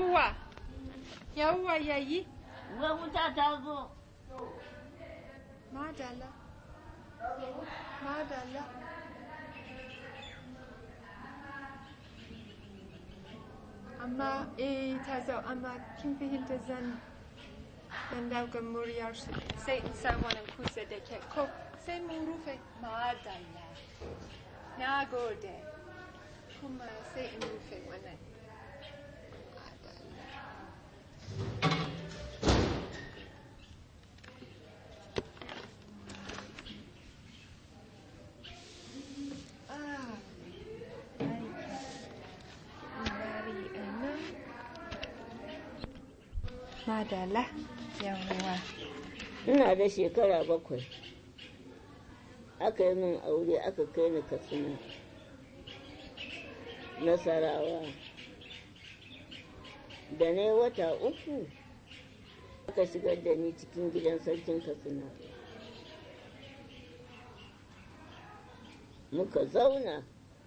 Yawwa, yawwa yayi. Wai wuta ta zo. Madalla. Madalla. Amma eh ta zo amma kin fahimta zan dan dauka muryar su sai in sa wannan kusa da ke ko sai mun rufe madalla. Na gode. Kuma sai in rufe wannan. Madalla. Ah, bari a nan. Madalla, yawwa. Ina da shekara bakwai. Aka yi min aure aka kai ni Katsina. Nasarawa. Da na yi wata uku aka shigar da ni cikin gidan sarkin Katsina. Muka zauna.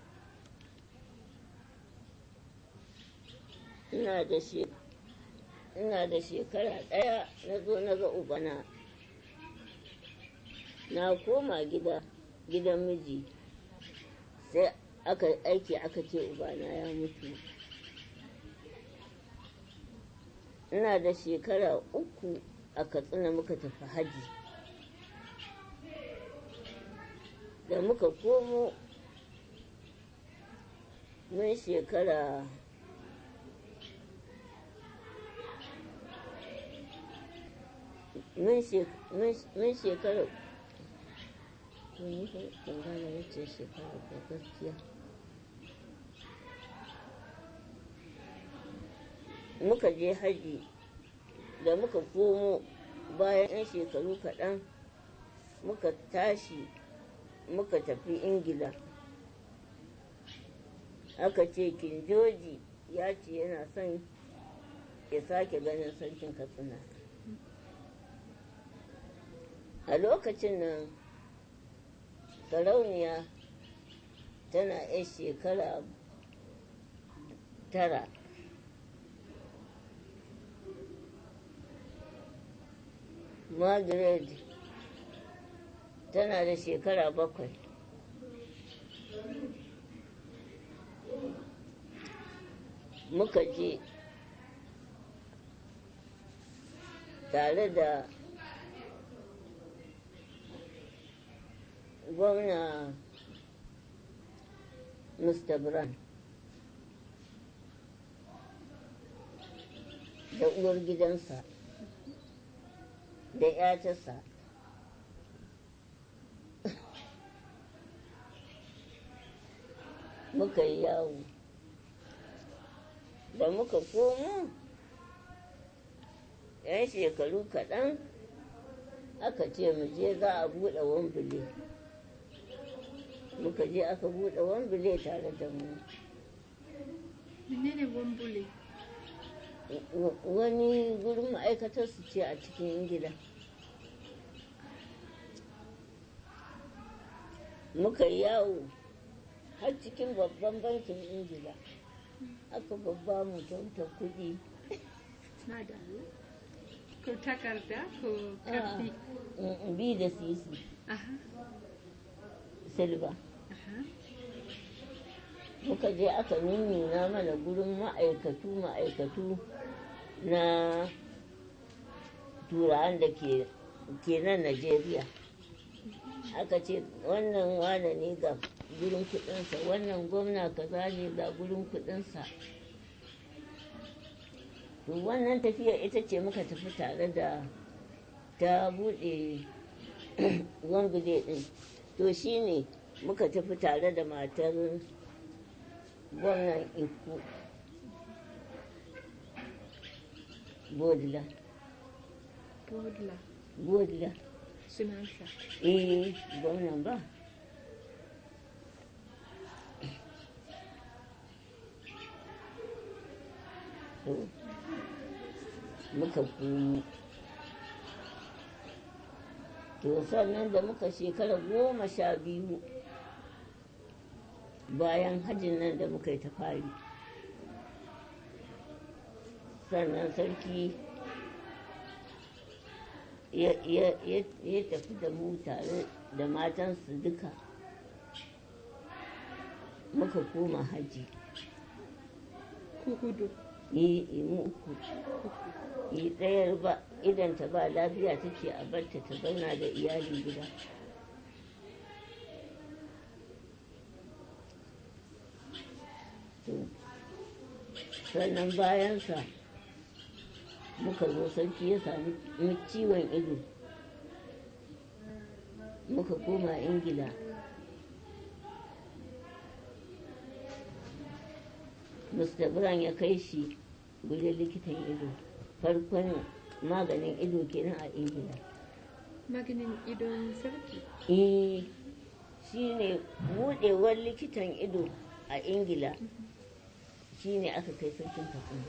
Ina da shekara ina da shekara ɗaya na zo na ga ubana na koma gida gidan miji sai aka aiki aka ce ubana ya mutu ina da shekara uku a katsina muka tafi haji da muka komo mun shekara mun shekara ban gane wacce shekara ko gaskiya muka je haji da muka komo bayan 'yan shekaru kaɗan muka tashi muka tafi ingila aka ce kinjoji ya ce yana son ya sake ganin sarkin katsina a lokacin nan sarauniya tana 'yan shekara tara margaret tana da shekara bakwai muka je tare da gwamna Mr. Brown da uwar gidansa da ‘yatarsa muka yi yawo da muka komo ‘yan shekaru kaɗan aka ce mu je za a buɗe wambule muka je aka buɗe wambule tare da mu Menene wambule? wani gurin ma'aikatar su ce a cikin ingila muka yawo har cikin babban bankin ingila aka babba mu kyauta kuɗi Madalla. Ko takarda ko karfi? bi da sisi Aha, silba aha. muka je aka nuna mana gurin ma'aikatu ma'aikatu na turawan da ke ke nan Najeriya aka ce wannan wane ne ga gurin kudinsa wannan gwamna kaza ne ga gurin kudinsa to wannan tafiya ita ce muka tafi tare da ta bude wambule din to shine muka tafi tare da matar gwamnan iko bodila Bodla. bodila Sunansa. eh gwamnan ba to muka komo to sannan da muka shekara goma sha biyu bayan hajjin nan da muka yi ta fari sannan sarki ya ya- ya- ya tafi da mu tare da matansu duka muka koma haji ku hudu yi yi mu uku yi ɗayar ba idan ta ba lafiya ta ce a barta ta zauna da iyali gida To, sannan bayansa muka zo sarki ya sami ciwon ido muka koma ingila Mr. Brown ya kai shi gurin likitan ido farkon maganin ido kenan a ingila maganin idon sarki eh shi ne buɗewar likitan ido a ingila shi ne aka kai sarkin katsina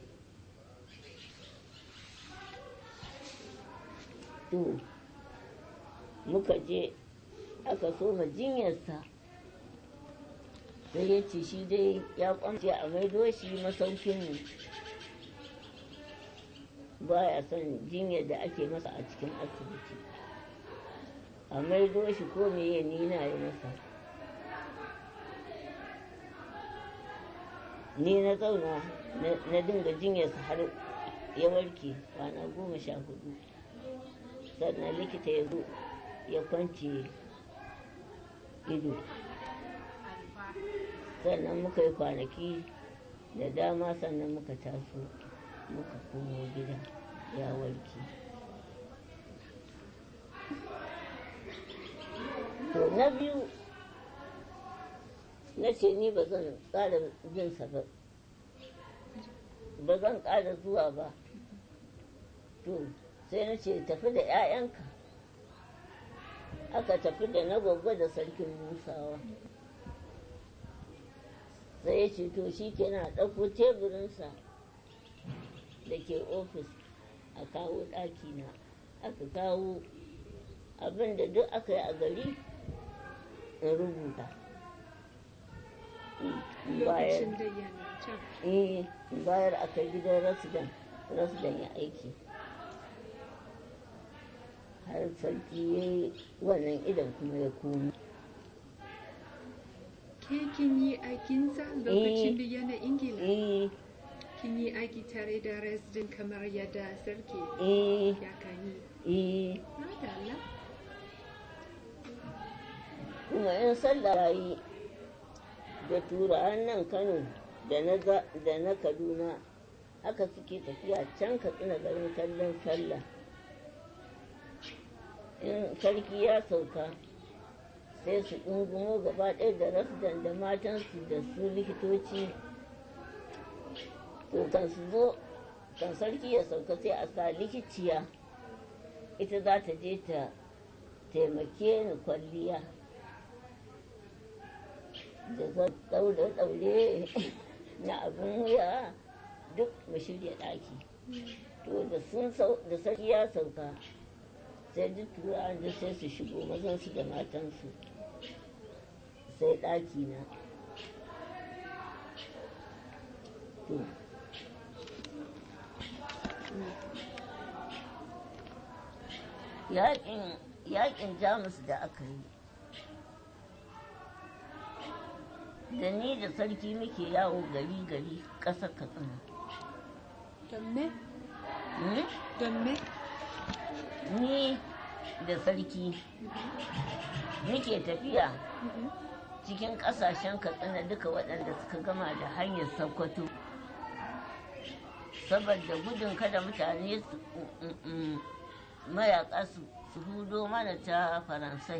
to muka je aka soma jinyarsa sai ya ce shi dai ya kwamce a maido shi masaukin baya son jinyar da ake masa a cikin asibiti a maido shi ko meye ni na yi masa ni na zauna na- na dinga jinyarsa har ya warke kwana goma sha hudu sannan likita ya zo ya kwance ido sannan muka yi kwanaki da dama sannan muka taso muka komo gida ya warke to na biyu na ce ni ba zan ƙara jinsa ba ba zan ƙara zuwa ba to sai na ce tafi da 'ya'yanka aka tafi da na gwagwa da sarkin musawa sai ya ce to shi kenan a ɗauko teburinsa da ke ofis a kawo ɗakina aka kawo abin da duk aka yi a gari in rubuta In bayar lokacin da yana can eh in bayar a kai gidan rasidan rasidan ya aiki har sarki ya yi wannan idan kuma ya komo ke kin yi aikinsa lokacin da yana ingila eh kin yi aiki tare da resident kamar yadda sarki eh ya kan yi eh madalla kuma in sallah ya yi da turawan nan kano da na za- da na kaduna haka suke tafiya can katsina garin kallon sallah in sarki ya sauka sai su ɗungumo gaba ɗaya da rasdan da matansu da su likitoci to kan su zo kan sarki ya sauka sai a sa likiciya ita za ta je ta taimake ni kwalliya da daure-daure na abin wuya duk mu shirya ɗaki to da sun sau da sarki ya sauka sai duk turawan da sai su shigo mazansu da matansu sai ɗaki na to yaƙin yaƙin jamus da aka yi da ni da sarki muke yawo gari gari ƙasar katsina don me Hmm? don me ni da sarki muke tafiya Mhm. cikin ƙasashen katsina duka waɗanda suka gama da hanyar sokoto saboda gudun kada mutane su mm, mm, mayaƙa su su hudo mana ta faransai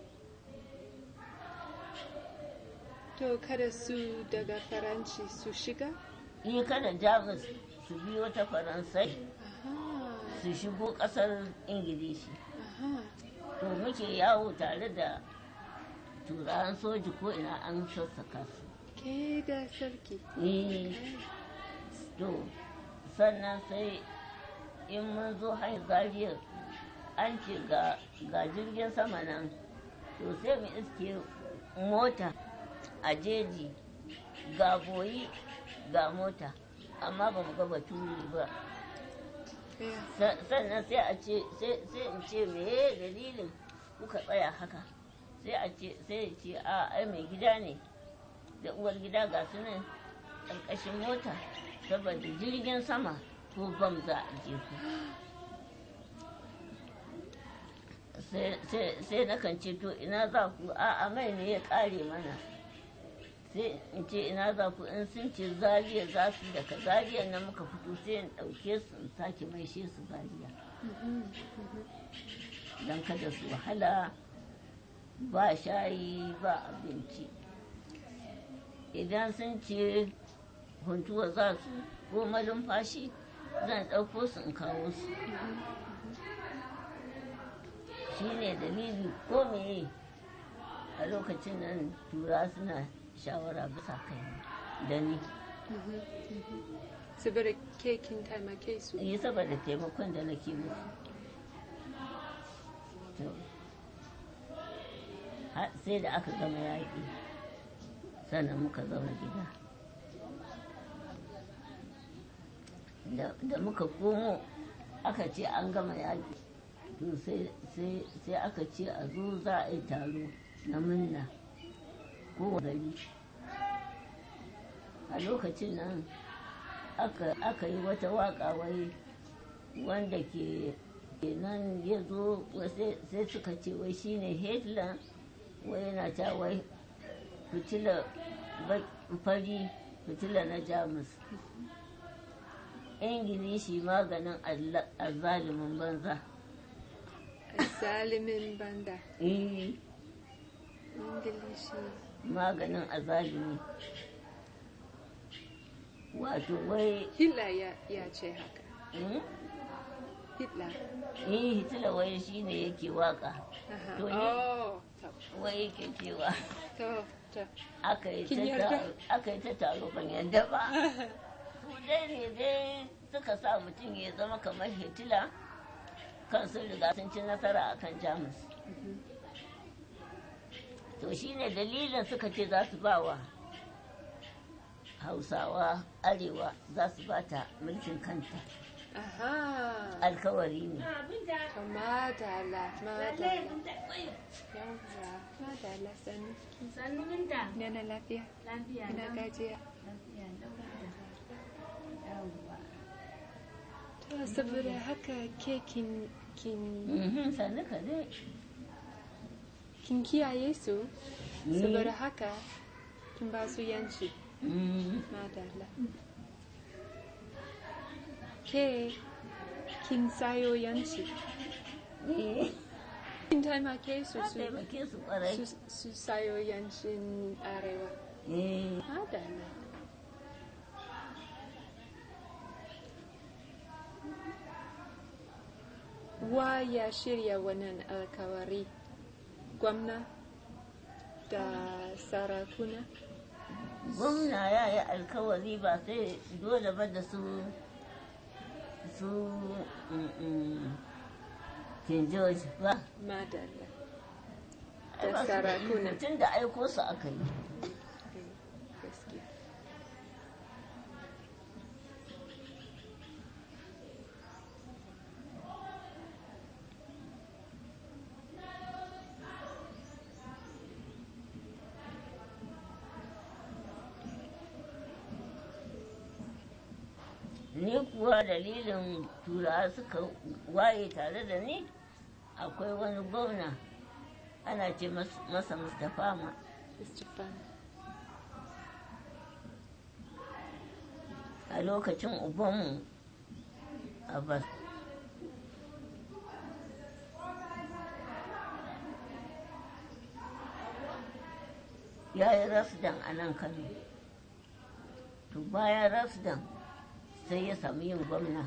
to kada su daga faranci su shiga yi kada jamus su biyo ta faransai aha su shigo ƙasar ingilishi aha to muke yawo tare da turawan soji ko ina an sassaka su ke da sarki Eh, to sannan sai in mun zo hanyar zariyar an ce ga ga jirgin sama nan to sai mu iske mota a jeji ga boyi ga mota amma ba mu ga baturi ba Yeah. Sa- sannan sai a ce sai sai in ce meye dalilin kuka tsaya haka sai a ce sai ya ce a ai mai gida ne da uwar gida ga su nan ƙarƙashin mota saboda jirgin sama ko bam za a je ku sai- sai sai na kan ce to ina za ku a a mai ne ya ƙare mana sai in ce ina za ku in sun ce zariya za su daga zariya na muka fito sai in ɗauke su in sake maishe su zariya Mhm. don kada su wahala ba shayi ba abinci idan sun ce huntuwa za su ko malumfashi zan ɗauko su in kawo su shi ne dalili ko meye a lokacin nan tura suna shawara bisa kai da ni Mhm. Mhm. Saboda ke kin taimake su. yi saboda taimakon da nake musu To, har sai da aka gama yaƙi sannan muka zauna gida da da muka komo aka ce an gama yaƙi to sai- sai sai aka ce a zo za a yi taro na munna ko gari a lokacin nan aka, aka yi wata waka wai wanda ke nan ya zo sai sai suka ce wai shine hitler wai yana ta wai fitila ba- fari fitila na jamus ingilishi maganin alla- azzalumin banza Zalimin banda. eh Ingilishi. maganin azalumi wato wai Hitler ya, ya ce haka. hmm? Hitler. eh hitler wai shine yake waka Aha. To ni- Oh, to, wai yake cewa to, to. aka yi Kin ta yarda? taro- aka yi ta taro ban yadda ba su dai ne dai suka sa mutum ya zama kamar hitila kan sun riga sun ci nasara a kan jamus to shine dalilin suka ce za su ba wa hausawa arewa za su ba ta mulkin kanta Aha. alkawari ne To madala, madala. Yawwa, madala sani. Sannu minta. Nana lafiya. Lafiya Ina lau. gajiya. Lafiya lau minta. Yawwa. To saboda haka ke kin kin Mhm, sannu ka dai kin kiyaye su Mm. saboda haka kin ba su yanci. Mhm. Madala. Ke kin sayo yanci. Eh, Kin taimake su na su taimake su kwarai su, su sayo yancin arewa. Eh, Madala. Wa ya shirya wannan alkawari? Gwamna da sarakuna? gwamna ya yi alkawari ba sai dole ba da su su mm, mm, king george ba Madala. Ai, ba su da sarakuna. iko, tun da aiko su aka yi Gaskiya. ni kuwa dalilin turawa suka waye tare da ni akwai wani gwamna ana ce mas- masa mustapha ma Mr. Fan. a lokacin ubanmu abbas ya yi rasdan a nan kano to bayan rasdan sai ya sami yin gwamna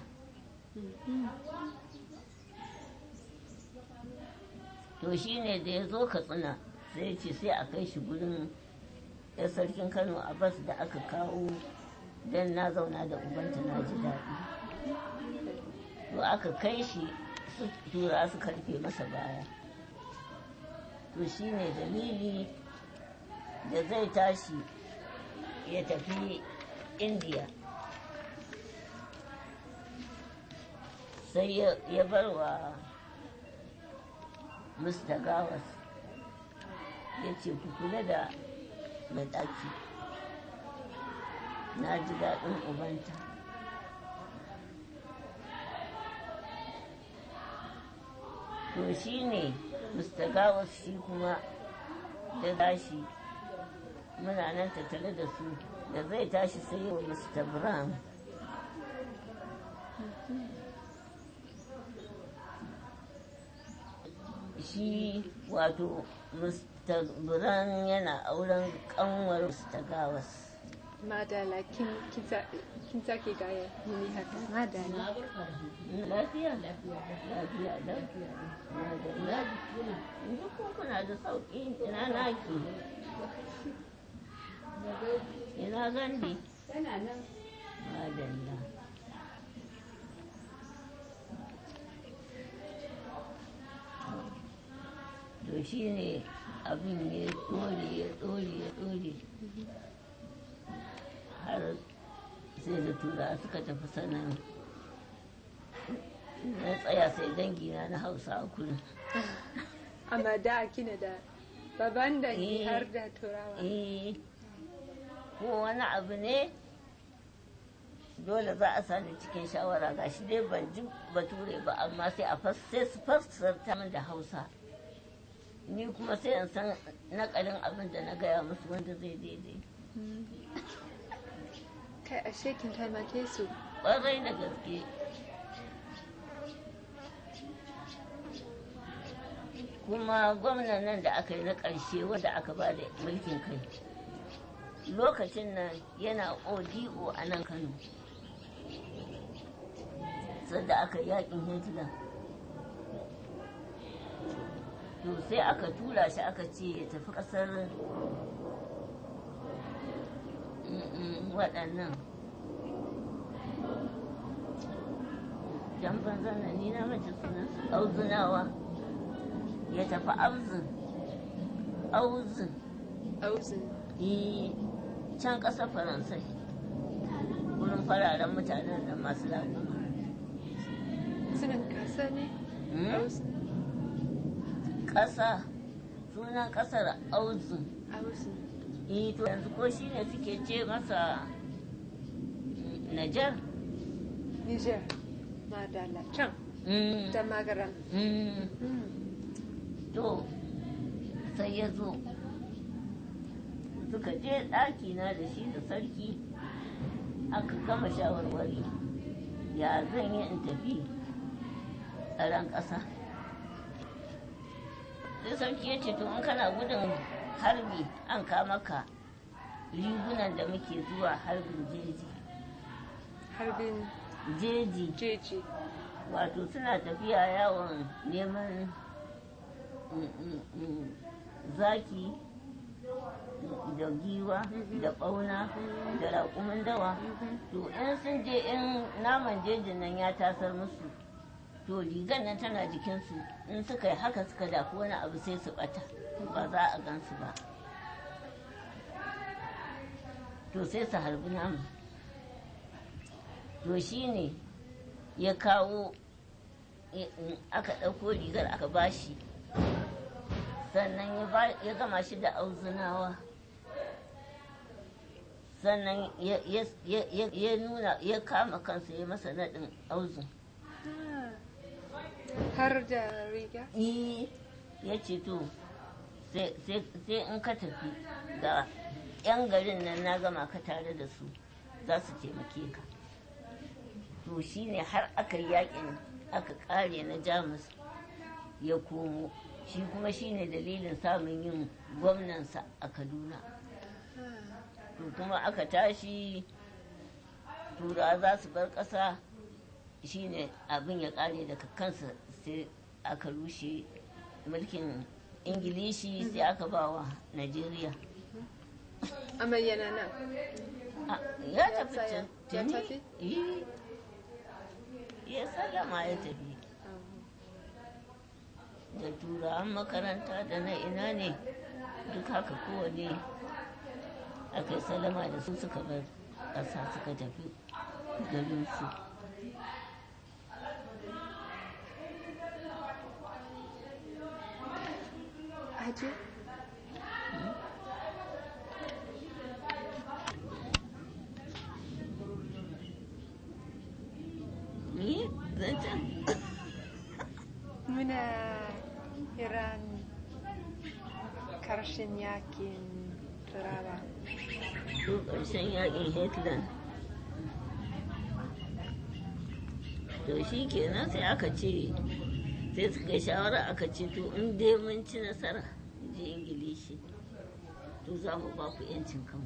to shi ne da ya zo katsina sai ya ce sai a kai shi gurin ya sarkin kano abbas da aka kawo don na zauna da ubanta na ji daɗi to aka kai shi su tura su karfe masa baya to shi ne dalili da zai tashi ya tafi indiya sai ya- ya bar wa mr gawas ya ce ku kula da mai ɗaki na ji daɗin ubanta to shi ne mr gawas shi kuma da tashi muna nan tattare da su da zai tashi sai yau mr brown shi wato mr brown yana auren kanwar mr gawas Madala, kin kin sa- kin sake gaya mini haka. Madala. lafiya lafiya lafiya lafiya yanzu ko kuna da sauƙi ina naki ina gandi Tana nan. madalla to shi ne abin ya ɗore ya ɗore ya ɗore har sai da tura suka tafi sanan na tsaya sai dangina na hausa a kullum Amma da kina da baban da ki Eh. har da turawa. eh ko wani abu ne dole za a sani cikin shawara ga shi dai ban ji bature ba amma sai a fas sai su fassarta min da hausa ni kuma sai in san nakalin abin da na gaya musu wanda zai daidai Kai ashe kin taimake su. ƙwarai da gaske kuma gwamnan nan da aka yi na ƙarshe wanda aka ba da mulkin kai lokacin nan yana odo a nan kano sadda aka yi yakin hitler to sai aka tura shi aka ce ya tafi ƙasar mm, mm, waɗannan jan banzan nan ni na mace sunan su auzunawa ya tafi auzun auzun Auzin. eh can ƙasar faransai wurin fararen mutanen da masu lafiya Sunan kasa ne? Hmm? Auzin. ƙasa sunan ƙasar auzun Auzin. eh to yanzu ko shi ne suke ce masa mm, Najar Niger. Madala. Can. Mm, Da magaram. mm. to sai ya zo suka je ɗaki na da shi da sarki aka gama shawarwari ya zan yi in tafi tsaron ƙasa sai sarki ya ce to in kana gudun harbi an kama ka rigunan da muke zuwa harbin jeji Harbin jeji jeji. wato suna tafiya yawon neman mm, mm, mm, zaki da giwa da ɓauna da raƙumin dawa to in sun je in naman jejin nan ya tasar musu to rigar nan tana jikinsu in suka yi haka suka dafi wani abu sai su ɓata ba za a gansu ba to sai su harbi naman to shi ne ya kawo ya- in aka ɗauko rigar aka bashi sannan ya ba- ya gama shi da auzunawa sannan ya- ya ya- ya nuna ya kama kansa ya masa naɗin auzun Ah. Har da riga? Eh, ya ce to sai sai- sai in ka tafi ga 'yan garin nan na gama ka tare da su za su taimake ka to shine har aka yi yakin aka kare na jamus ya komo shi kuma shine dalilin samun yin gwamnansa a kaduna to kuma aka tashi tura za su bar ƙasa shine abin ya kare daga kansa sai aka rushe mulkin ingilishi sai aka ba wa najeriya Amma yana nan. Ah, ya tafi tsaya. can Ya tuni? tafi? Eh. ya sallama ya tafi da turawan makaranta da na ina ne duk haka kowane aka yi sallama da su suka bar ƙasa suka tafi garinsu Haji? ni zancen Muna Iran karshen yakin turawa. to ƙarshen yakin hitler to shi kenan sai aka ce sai suka shawara aka ce to in dai mun ci nasara in ji ingilishi to za mu ba ku 'yancin kanku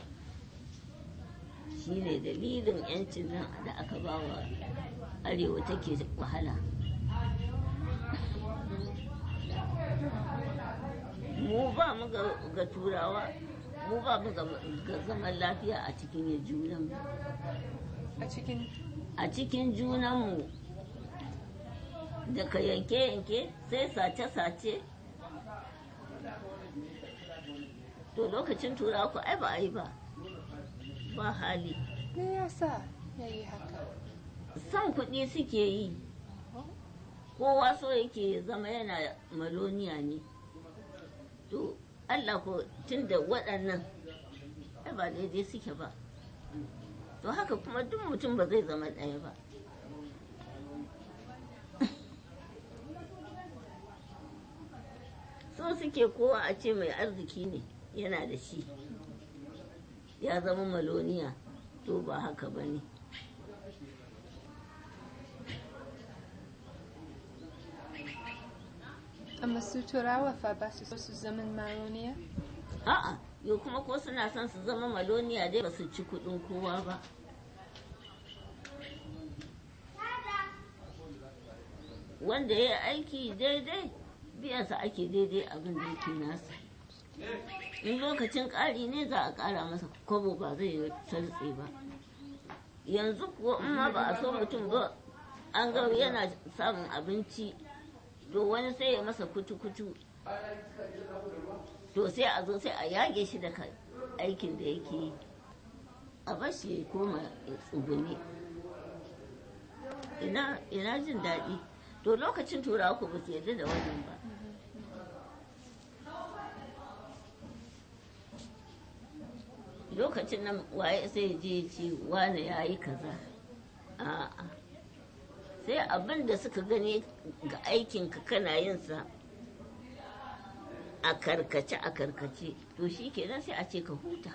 shi ne dalilin 'yancin nan da aka ba wa arewa take wahala mu ba mu ga- ga turawa mu ba mu ga ga zaman lafiya a cikin junanmu A cikin a cikin junanmu daga yanke-yanke sai sace-sace to lokacin turawa ku ai ba a yi ba ba hali me yasa ya yi haka? son kuɗi suke yi kowa so yake ya zama yana maloniya ne to allah ko tun da waɗannan ai ba daidai suke ba to haka kuma duk mutum ba zai zama ɗaya ba so suke kowa a ce mai arziki ne yana da shi ya zama maloniya to ba haka ba ne Amma su turawa fa ba su so su zaman maroniya? A'a, yau kuma ko suna son su zama maloniya dai ba su ci kuɗin kowa ba. Wanda ya yi aiki daidai, biyansa ake daidai abin da yake nasa. In lokacin ƙari ne za a ƙara masa kwabo ba zai yi sartse ba. Yanzu kuwa in ma ba a so mutum ba, an ga yana samun abinci, to wani sai ya masa kutu-kutu to sai a zo sai a yage shi daga aikin da yake yi a bashi ya koma ya tsugune ina ina jin daɗi to lokacin turawa ku ba su yarda da wannan ba lokacin nan waye sai je ya ce wane ya yi kaza a'a sai abin da suka gani ga aikinka kana yin sa a karkace a karkace to shi kenan sai a ce ka huta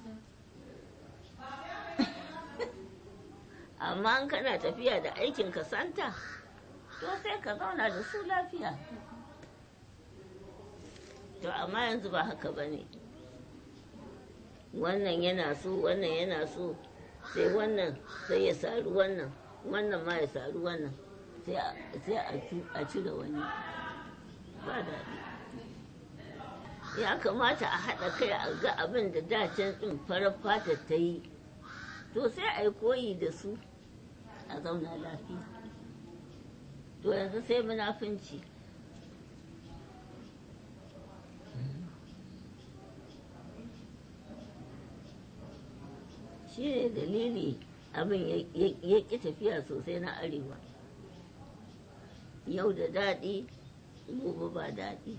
amma in kana tafiya da aikin ka santa to sai ka zauna da su lafiya to amma yanzu ba haka ba ne wannan yana so wannan yana so sai wannan sai ya sari wannan wannan ma ya sari wannan sai a- sai a cu- a cire wani ba daɗi ya kamata a haɗa kai a ga abin da dacen ɗin farar fata ta yi to sai a yi koyi da su a zauna lafiya to yanzu sai munafunci shi ne dalili abin ya- ya ya ƙi tafiya sosai na arewa yau da daɗi gobe ba daɗi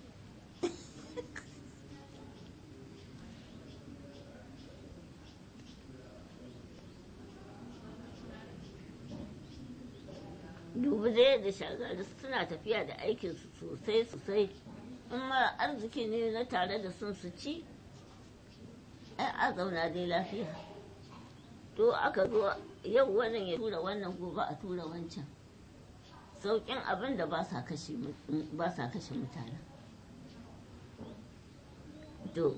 dubu da yadda shagari suna tafiya da aikinsu sosai sosai in mara arziki ne na tare da sun su ci ai a zauna dai lafiya to aka zo yau wannan ya tura wannan gobe a tura wancan sauƙin abin da ba sa kashe mu- ba sa kashe mutane to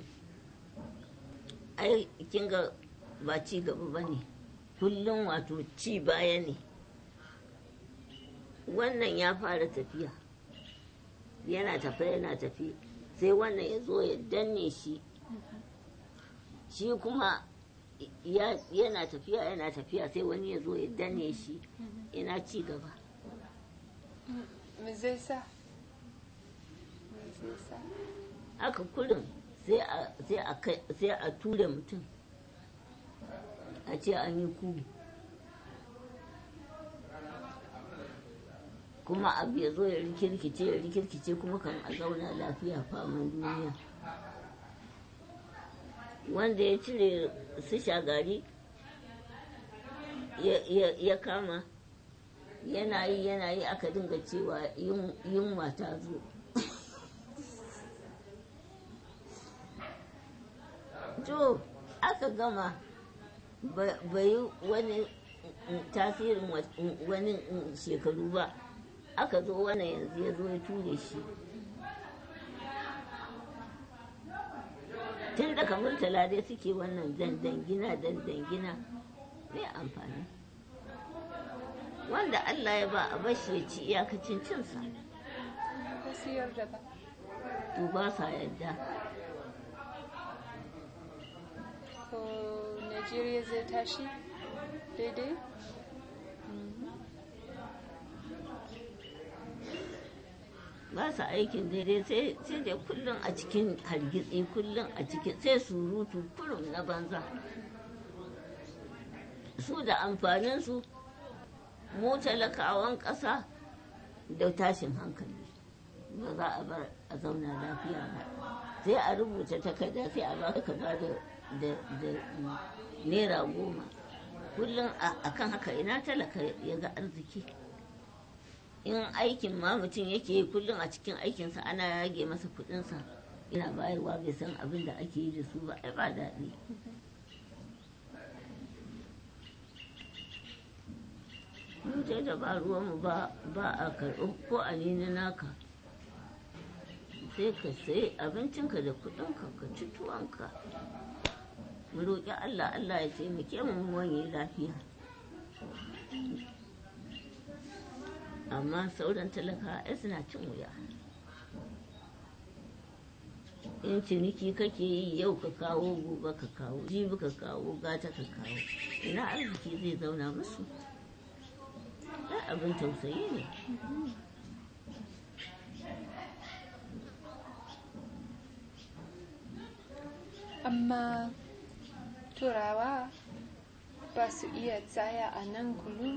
ai kin ga ba ci gaba ba ne kullum wato ci baya ne wannan ya fara tafiya yana tafiya yana tafi sai wannan ya zo ya danne shi shi kuma ya- yana tafiya yana tafiya sai wani ya zo ya danne shi ina ci gaba Me zai sa? Me zai sa? haka kullum sai a sai a kai sai a ture mutum a ce an yi ku kuma abu ya zo ya rikirkice ya rikirkice kuma kan a zauna lafiya faman duniya wanda ya cire su shagari ya- ya- ya kama yana yi yana yi aka dinga cewa yun- yunwa ta zo to aka gama ba- bai yi wani mm, tasirin wa- mm, wani mm, shekaru ba aka zo wannan yanzu ya zo ya ture shi tun daga murtala dai suke wannan dandangina dandangina mai amfani wanda Allah ya ba a bashi ya ci iyakacin cinsa ba su yarda ba to ba sa yadda ko Najeriya zai tashi daidai ba sa aikin daidai sai sai dai kullum a cikin hargitsi kullum a cikin sai surutu kurum na banza su da amfaninsu mu talakawan ƙasa da tashin hankali ba za a bar a zauna lafiya ba sai a rubuta takarda sai a ba ka ba da da da naira goma kullum a kan haka ina talaka ya ga arziki in aikin ma mutum yake yi kullum a cikin aikinsa ana rage masa kudinsa ina bayarwa bai san abin da ake yi da su ba ai ba daɗi mutai da ba ruwanmu ba ba a karɓi ko a nini naka sai ka sai abincinka da kudinka ka ci tuwonka mu roƙi allah allah ya taimake mu mu wanye lafiya amma sauran talaka ai suna cin wuya in ciniki kake yi yau ka kawo gobe ka kawo jibi ka kawo gata ka kawo ina arziki zai zauna musu ai abin tausayi ne amma turawa ba su iya tsaya a nan kullum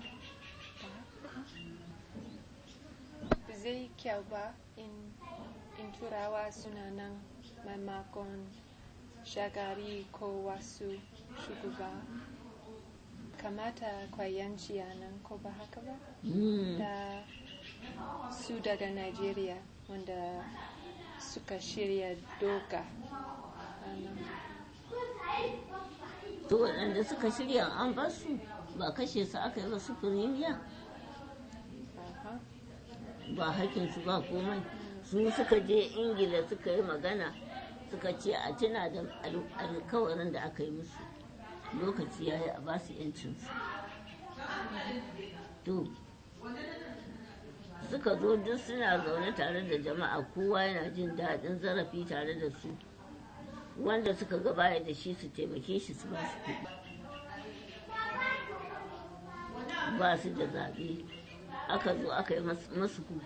ba zai kyau ba in, in turawa suna nan maimakon shagari ko wasu shugaba kamata kwayanci a nan ko ba haka ba Mm. da su daga Najeriya wanda suka shirya doka a nan. to waɗanda suka shirya an basu ba kashe su aka yi ba su firimiya Aha. ba hakinsu ba komai su suka je ingila suka yi magana suka ce a tuna da al- alkawarin da aka yi musu lokaci ya yi a ba su yancinsu to suka zo duk suna zaune tare da jama'a kowa yana jin daɗin zarafi tare da su wanda suka ga baya da shi su taimake shi su ba su kuɗi ba su da zaɓe aka zo aka yi mas- masu ku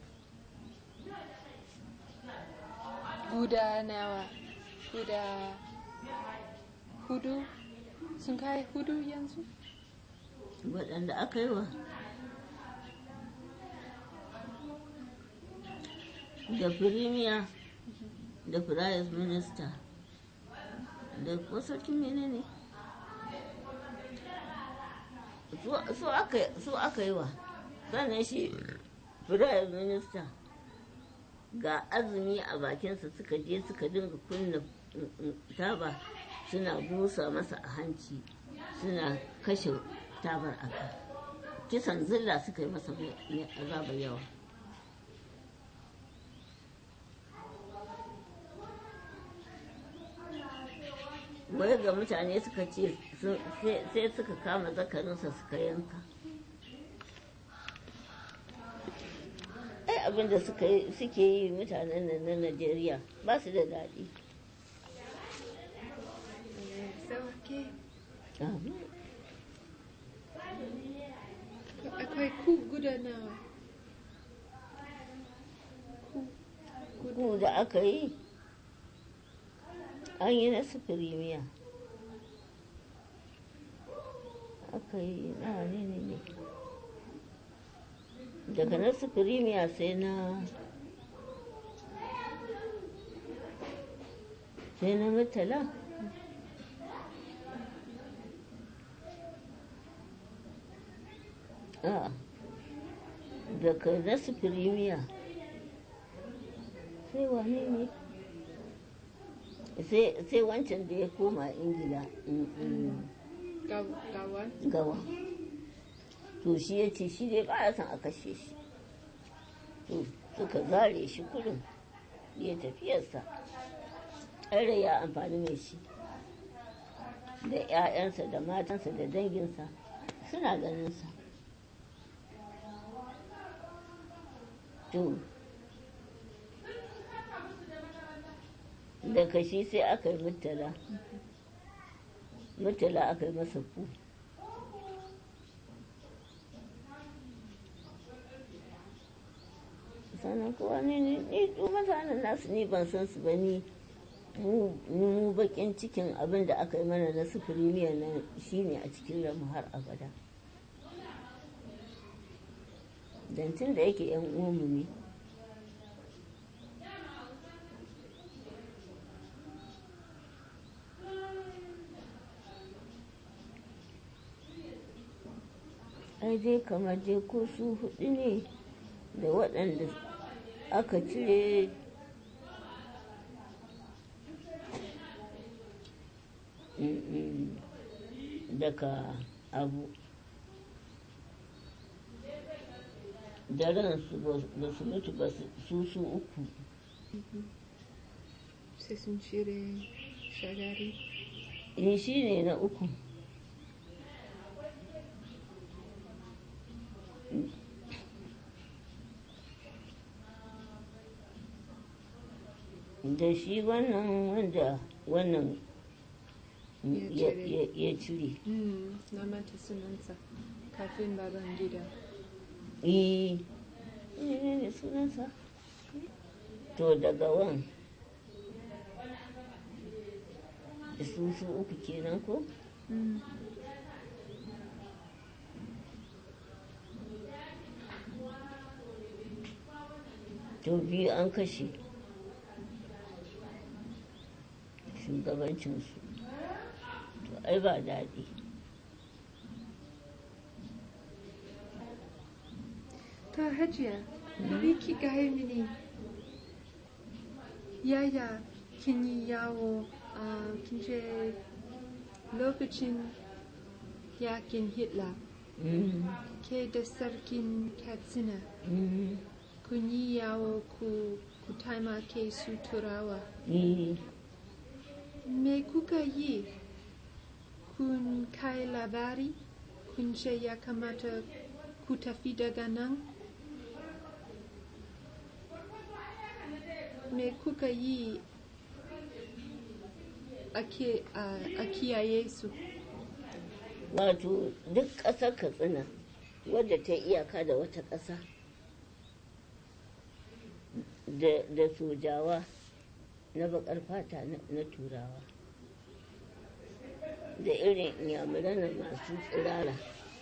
Guda nawa? Guda hudu? Sun kai hudu yanzu? waɗanda aka yi wa da firimiya da firayis minista da wasarkin menene su- su aka- su aka yi wa sannan shi firayis minista ga azumi a bakinsa suka je suka dinga kunna mm, mm, taba suna busa masa a hanci suna kashe tabar aka kisan zilla suka yi masa mai mai azaba yawa wai ga mutane suka ce sun- sai sai suka kama zakarinsa suka yanka ai abinda suka yi- suke yi mutanen nan na najeriya ba su da daɗi Sauke. Amin. Akwai ku guda nawa? Ku. ku da aka yi an yi na sufurimiya aka yi na ne ne ne daga na sufurimiya sai na sai na mutala a daga na sufurimiya sai wane ne sai wancan da ya koma ingila mm, mm. Gawan. gawa to shi ya ce shi dai ba ya son a kashe shi to suka zare shi kurin ya tafiyarsa ɗare ya amfani mai shi da 'ya'yansa da matansa da danginsa suna ganinsa to daga shi sai aka yi mutala mutala aka yi masa ku sannan kowa ne ni ni duk mutanen nasu ni ban san su ba ni mu mu bakin cikin abin da aka yi mana na sufuri miya nan shine a cikin ramu har abada dantin da yake yan uwanmu ne ai dai kamar dai ko su hudu ne da waɗanda aka cire mm, daga abu da ransu ba su mutu ba su su uku Sai sun cire shagari. in shi ne na uku da shi wannan wanda wannan Ya ya- cire. ya- ya cire Mm, na manta sunansa kafin baban gida. eh ne ne sunansa to daga wan su su uku kenan ko Mm. to biyu an kashe shugabancinsu to ai ba daɗi To hajiya, ni ki gaya mini yaya kin yi yawo a kin je lokacin yakin Hitler Mm, ke da sarkin Katsina mm, kun yi yawo ku, ku taimake su turawa. eh, Me kuka yi? Kun kai labari? Kun ce ya kamata ku tafi daga nan? Me kuka yi a ke- a a kiyaye su? wato duk ƙasar katsina wadda ta yi iyaka da wata ƙasa da da sojawa na baƙar fata na na turawa da irin inyamuran nan masu tsirara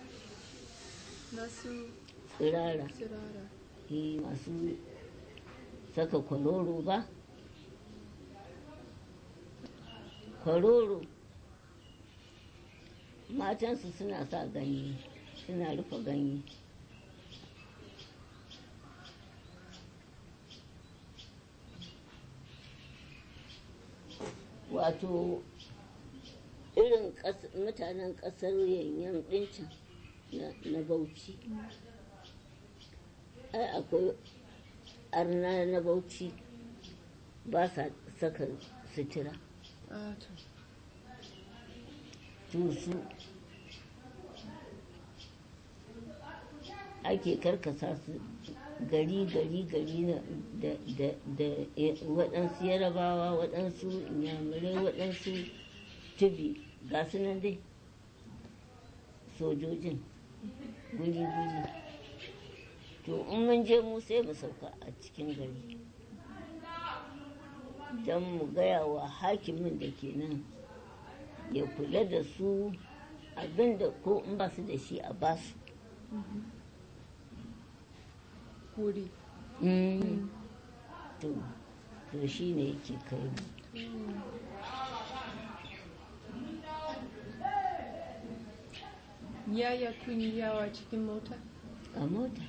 Masu tsirara tsirara. eh, masu saka kwaroro ba kwaroro matansu suna sa ganye suna rufe ganye wato irin ƙas- mutanen ƙasar yanyan ɗincin na- na bauchi ai akwai arna na bauchi ba sa saka sutura Ah, to. tusu ake karkasa su gari gari gari na da da da eh, waɗansu yarabawa waɗansu inyamurai waɗansu tubi ga su nan dai sojojin guri guri to in mun je mu sai mu sauka a cikin gari don mu gaya wa hakimin da ke nan ya kula da su abinda ko in ba su da shi a basu wuri Mm. to to shi ne yake kai mu yaya kun yi yawa cikin mota a mota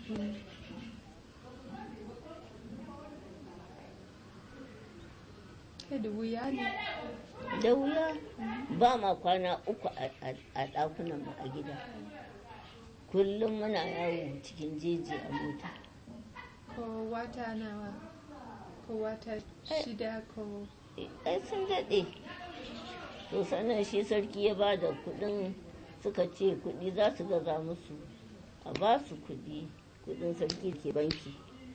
kai da wuya ne da wuya ba ma kwana uku a- a- a ɗakunan mu a gida kullum muna yawo cikin jeji a mota ko wata nawa ko wata shida ko ai sun daɗe to sannan shi sarki ya ba da kuɗin suka ce kuɗi za su gaza musu a ba su kuɗi kuɗin sarki ke banki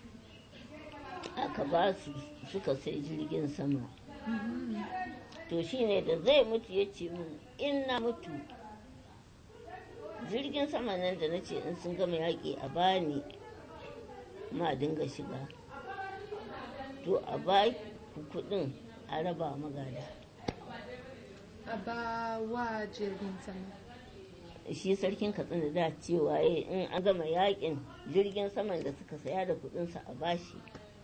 aka ba su suka sai jirgin sama to shine da zai mutu ya ce min in na mutu jirgin sama nan da na ce in sun gama yaƙi a bani ma dinga shiga to a ba ku kuɗin a raba magada a ba wa jirgin sama shi sarkin katsina da cewa ya in an gama yakin jirgin saman da suka saya da kuɗinsa a bashi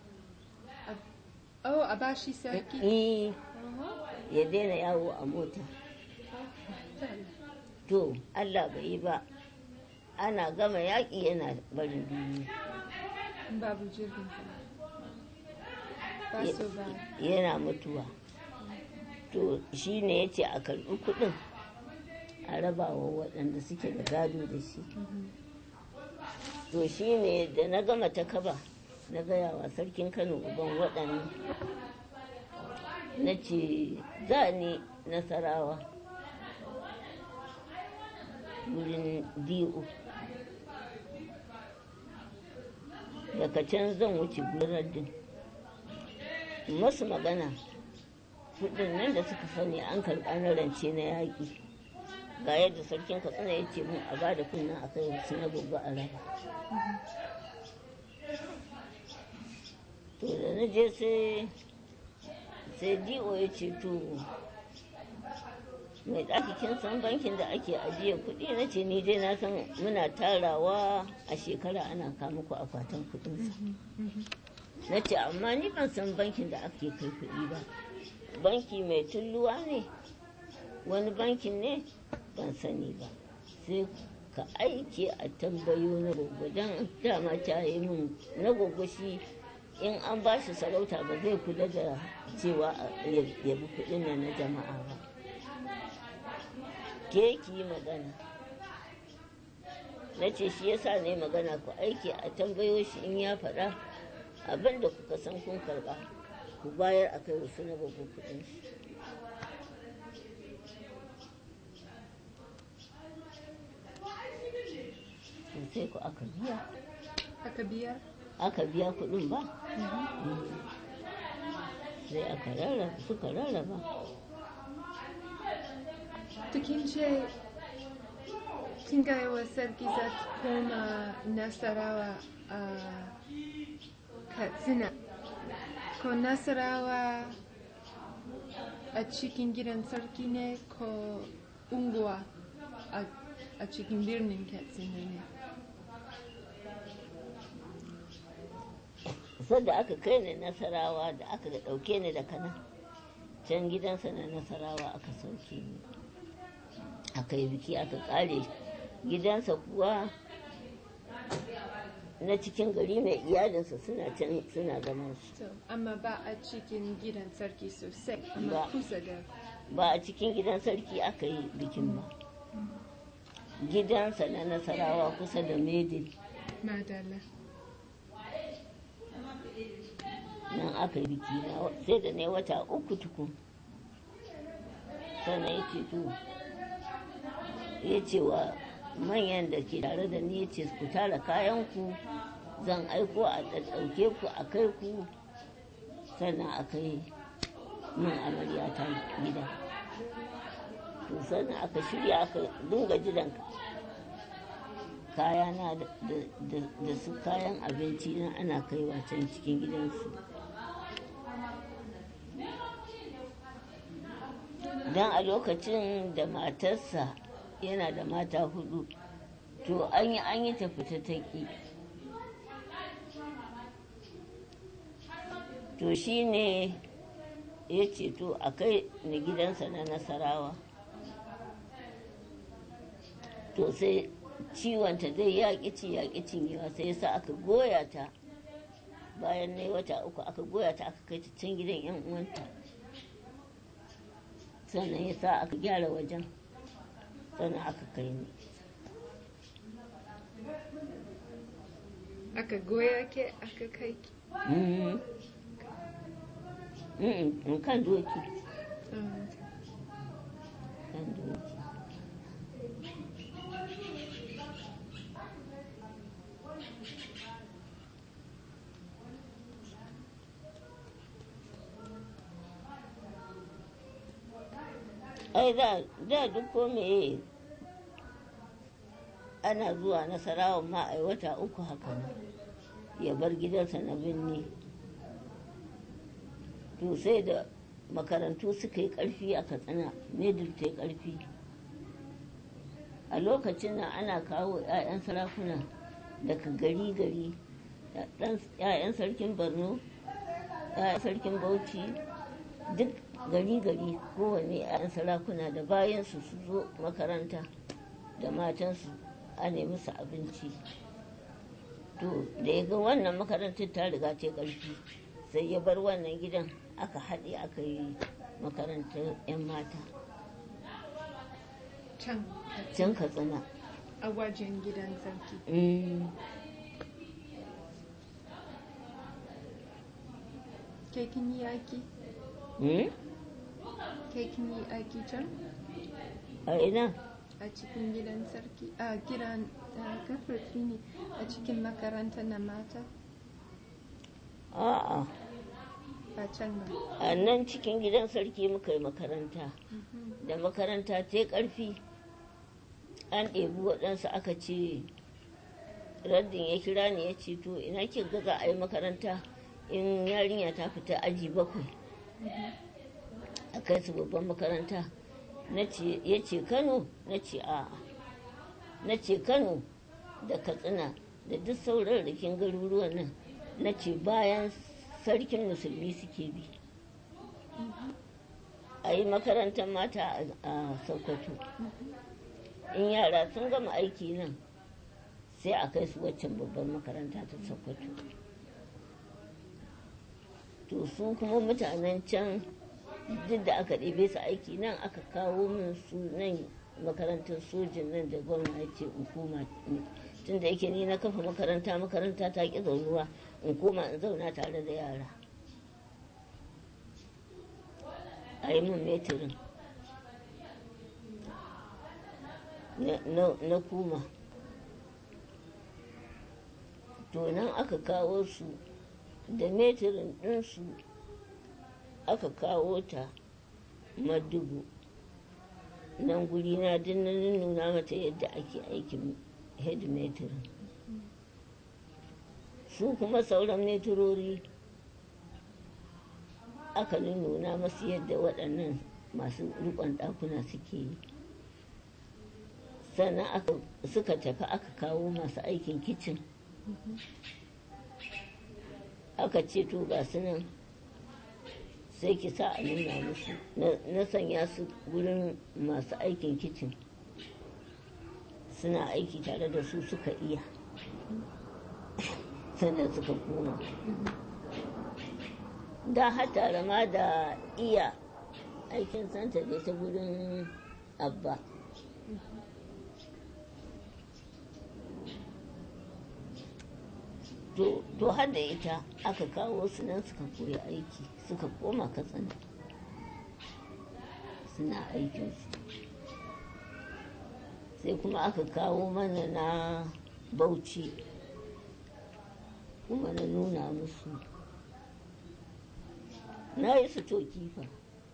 oh a ba shi sarki Eh, Aha. ya daina yawo a mota to allah bai yi ba ana gama yaƙi yana barin duniya babu jirgin sama ba Ya- su ba yana mutuwa to shi ne ya ce a karɓi kuɗin a rabawa waɗanda suke da gado da shi to shi ne da na gama ta kaba na gaya wa sarkin kano uban waɗannan na ce za ni nasarawa wurin di'u daga can zan wuce gurin din masu magana kudin nan da suka sani an karɓa na rance na yaƙi ga yadda sarkin katsina ya ce mun a ba da kunna a kai wasu na gobe a raba to da na je sai sai dio ya ce to mai ɗaki kin san bankin da ake ajiye kuɗi na ce ni dai na san muna tarawa a shekara ana kama ku akwatin kuɗinsa na ce amma ni ban san bankin da ake kai kuɗi ba banki mai tulluwa ne wani bankin ne ban sani ba sai ka aike a tambayo na gogo don dama ta yi min na gogo shi in an ba shi sarauta ba zai kula da cewa ya ya bi kuɗin nan na jama'a ba ke ki yi magana na ce shi yasa ne magana ku aiki a tambayo shi in ya faɗa abin da kuka san kun karɓa ku bayar a kai wasu na gogo kuɗin shi to sai ku aka biya aka biya aka biya kuɗin ba sai aka rarraba suka rarraba to kin ce kin gaya wa sarki za ki koma nasarawa a katsina ko nasarawa a cikin gidan sarki ne ko unguwa a a cikin birnin katsina ne sadda aka kai ni nasarawa da aka ɗauke ni da kana can gidansa na nasarawa aka sauke ni aka yi biki aka ƙare gidansa kuwa na cikin gari mai iyalinsa suna can suna zaman su So, amma ba a cikin gidan sarki sosai amma Ba. kusa da ba a cikin gidan sarki aka yi bikin ba gidansa na nasarawa kusa da medin madala nan aka yi biki na sai da ne wata uku tukun sannan ya ce to ya ce wa manyan da ke tare da ni ya ce ku tara kayanku zan aiko a ɗauke ku a kai ku sannan a kai min amarya ta gida to sannan aka shirya aka dinga jiran kayana da- da- da su kayan abinci na ana kaiwa can cikin gidansu don a lokacin da matarsa yana da mata hudu to an yi an yi tafi ta taƙi to shi ne ya ce to a kai ni gidansa na nasarawa to sai ciwonta dai yaƙi ci yaƙi cinyewa sai ya sa aka goya ta bayan na wata uku aka goya ta aka kai ta can gidan yan uwanta sannan ya sa aka gyara wajen sannan aka kai ni aka goya ke aka kai ki Mhm. Mhm, kan doki Mm. kan doki ai da da duk ko meye ana zuwa nasarawa ma ai wata uku haka nan ya bar gidansa na binni to sai da makarantu suka yi ƙarfi a katsina middle ta yi ƙarfi a lokacin nan ana kawo 'ya'yan sarakuna daga gari-gari 'ya'yan sarkin borno 'ya'yan sarkin bauchi duk gari-gari kowane 'ya'yan sarakuna da bayansu su zo makaranta da matansu a nemi su abinci to da ya ga wannan makarantar ta riga ta ƙarfi sai ya bar wannan gidan aka haɗe aka yi makarantar 'yan mata can can katsina a wajen gidan sarki Mm, ke kin yi aiki mm, ke kin yi aiki can a ina a cikin gidan sarki a gidan gafarfi ne a cikin makaranta na mata a'a ba can ba a nan cikin gidan sarki muka yi makaranta Mhm. da makaranta ta yi ƙarfi an ɗebi waɗansu aka ce raddin ya kira ni ya ce to ina kin ga za a yi makaranta in yarinya ta fita aji bakwai a kai su babban makaranta na ce ya ce kano na ce a'a na ce kano da katsina da duk sauran rikin garuruwan nan na ce bayan sarkin musulmi suke bi a yi makarantar mata a- a sokoto in yara sun gama aiki nan sai a kai su waccan babban makaranta ta sokoto to su kuma mutanen can duk da aka ɗebe su aiki nan aka kawo min su nan makarantar sojin nan da gwamna ya ce in koma tun da yake ni na kafa makaranta makaranta ta ƙi zaunuwa in koma in zauna tare da yara a yi min metirin na- na na kuma to nan aka kawo su da metirin ɗinsu aka kawo ta madugu nan guri na din na nuna mata yadda ake aikin head metirin su kuma sauran metirori aka nuna masu yadda waɗannan masu rikon ɗakuna suke yi sannan aka suka tafi aka kawo masu aikin kicin aka ce to ga su nan sai ki sa a nuna musu Na- na sanya su wurin masu aikin kicin suna aiki tare da su suka iya sannan suka koma da har tare ma da iya aikin santa da ta wurin abba to to har da ita aka kawo su nan suka koyi aiki suka koma katsina suna aikinsu sai kuma aka kawo mana na bauchi kuma na nuna musu na yi su to kifa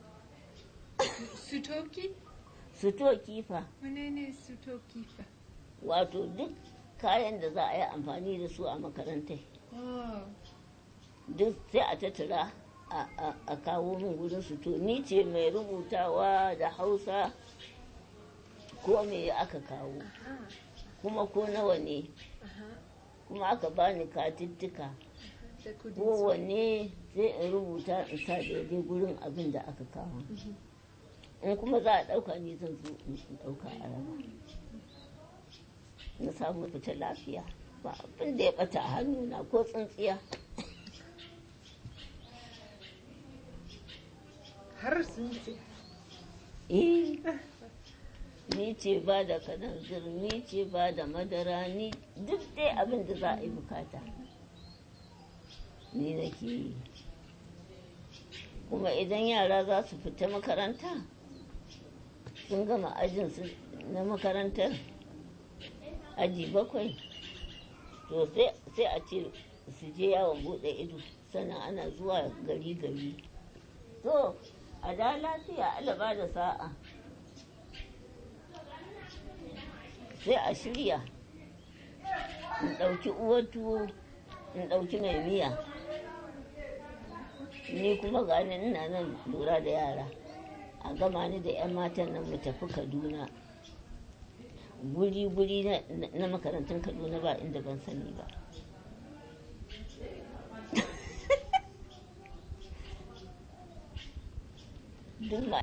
Sutoki? su to kifa Wane ne sutoki fa? wato duk kayan da za a yi amfani da su a makarantai Oh, duk sai a tattara a- a a kawo min gudun su to ni ce mai rubutawa da hausa ko me aka kawo aha, kuma ko nawa ne aha. kuma aka bani katittika da kudin su kowanne sai in rubuta in sa daidai gurin abin da aka kawo in kuma za a ɗauka ni zan zo in ɗauka a raba na samu fita lafiya ba abin da ya ɓata a hannuna ko tsintsiya har sun ce eh ni ce ba da kananzir ni ce ba da madara ni duk dai abin da za a yi bukata ni nake yi kuma idan yara za su fita makaranta sun gama ajinsu na makarantar aji bakwai to sai sai a ce su je yawon bude ido sannan ana zuwa gari gari to a da lafiya alaba da sa'a sai a shirya in ɗauki uwar tuwo in ɗauki mai miya ni kuma gani ina nan lura da yara a gama ni da 'yan matan nan mu tafi kaduna guri-guri na- na makarantun kaduna ba inda ban sani ba duk ma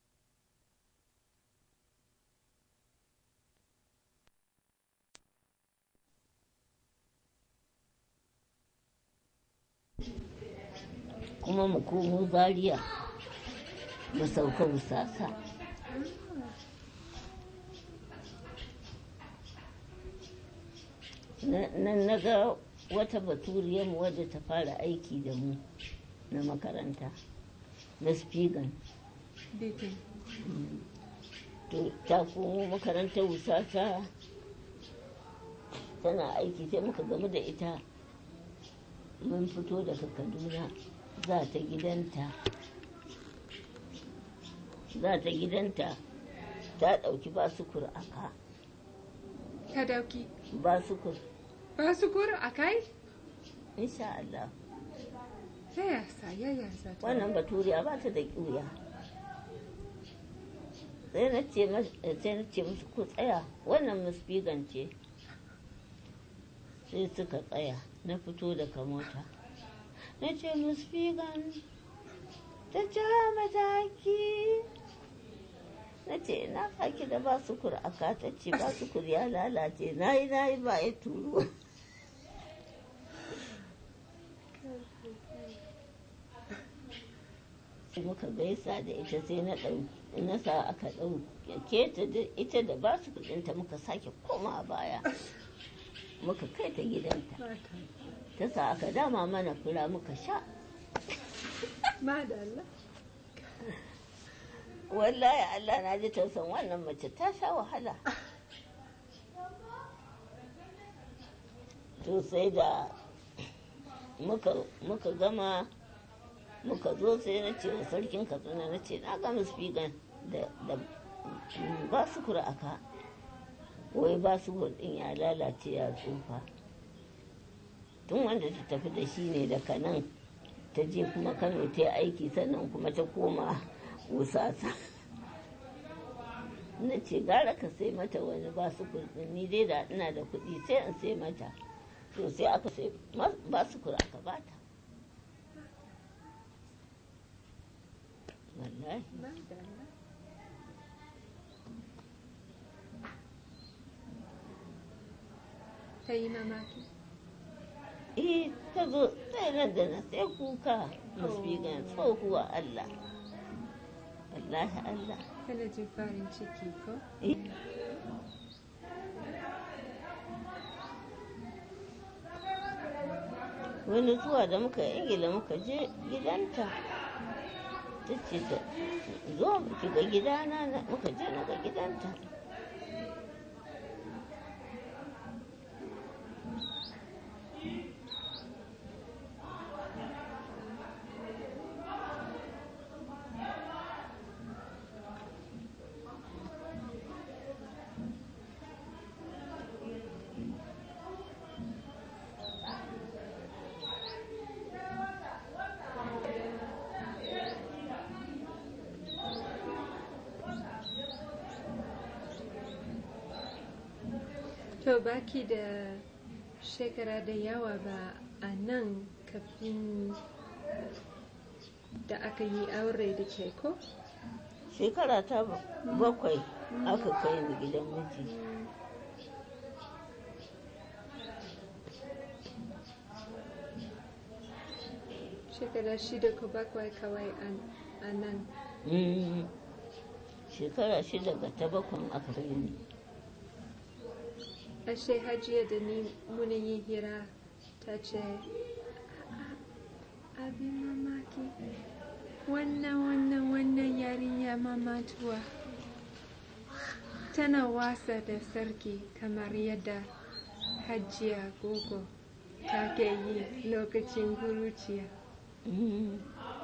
kuma mu komo zaria mu sauka musasa nan na ga wata baturiyar mu wadda ta fara aiki da mu na makaranta na spigan bikin to ta komo makarantar wusasa tana aiki sai muka gamu da ita mun fito daga kaduna za ta gidanta za ta gidanta ta ɗauki basukur a ka ta dauki basukur ba su kura a kai insha Allah ta yasa ya yasa ta wannan baturiya ba ta da ƙuya sai na ce mas- sai na ce musu ku tsaya wannan musfigan ce sai suka tsaya na fito daga mota na ce musfigan ta ja mataki na ce na saki da ba su aka ta ce ba su ya lalace na yi na yi ba ya turo sai muka gaisa da ita sai na ɗau na sa aka ɗauke ta da ita da ba su kuɗinta muka sake koma a baya muka kai ta gidanta ta sa aka dama mana fura muka sha madalla wallahi Allah na ji tausan wannan mace ta sha wahala to sai da muka muka gama muka zo sai na ce wa sarkin katsina na ce na gama spigan da da ba su kura aka wai ba su din ya lalace ya tsufa tun wanda ta tafi da shi ne daga nan ta je kuma kano ta yi aiki sannan kuma ta koma wusasa na ce gara ka sai mata wani ba su ni dai da ina da kuɗi sai in sai mata to sai aka sai ba su kura aka bata wallahi madalla ta yi mamaki eh ta zo sai nan da na sai kuka musbigan tsohuwa Allah wallahi Allah tana jin farin ciki ko eh wani zuwa da muka ingila muka je gidanta ta ce ta zo ki ga gidana na- muka je na ga gidanta to baki da shekara da yawa ba a nan kafin da aka yi aure da ke ko? shekara ta bakwai aka kai ni gidan miji Shekara shida ko bakwai kawai an- a nan. Mm. shekara shida ga ta bakwai aka kai ni Ashe hajiya da ni muna yi hira ta ce, abin mamaki, wannan wannan wannan yarinya mamatuwa. Tana wasa da sarki kamar yadda hajiya gogo ta ke yi lokacin kuruciya. Mm.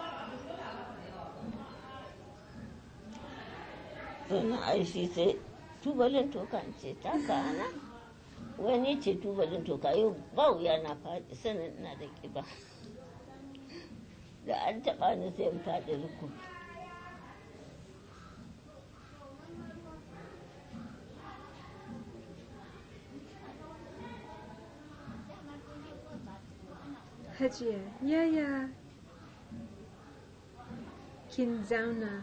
sannan ai shi sai tubalin toka in ce taka ana wani ce tubalin toka yau ba wuya na faɗi sannan ina da ƙiba da an taɓa ni sai in faɗi rukun Hajiya, yaya kin zauna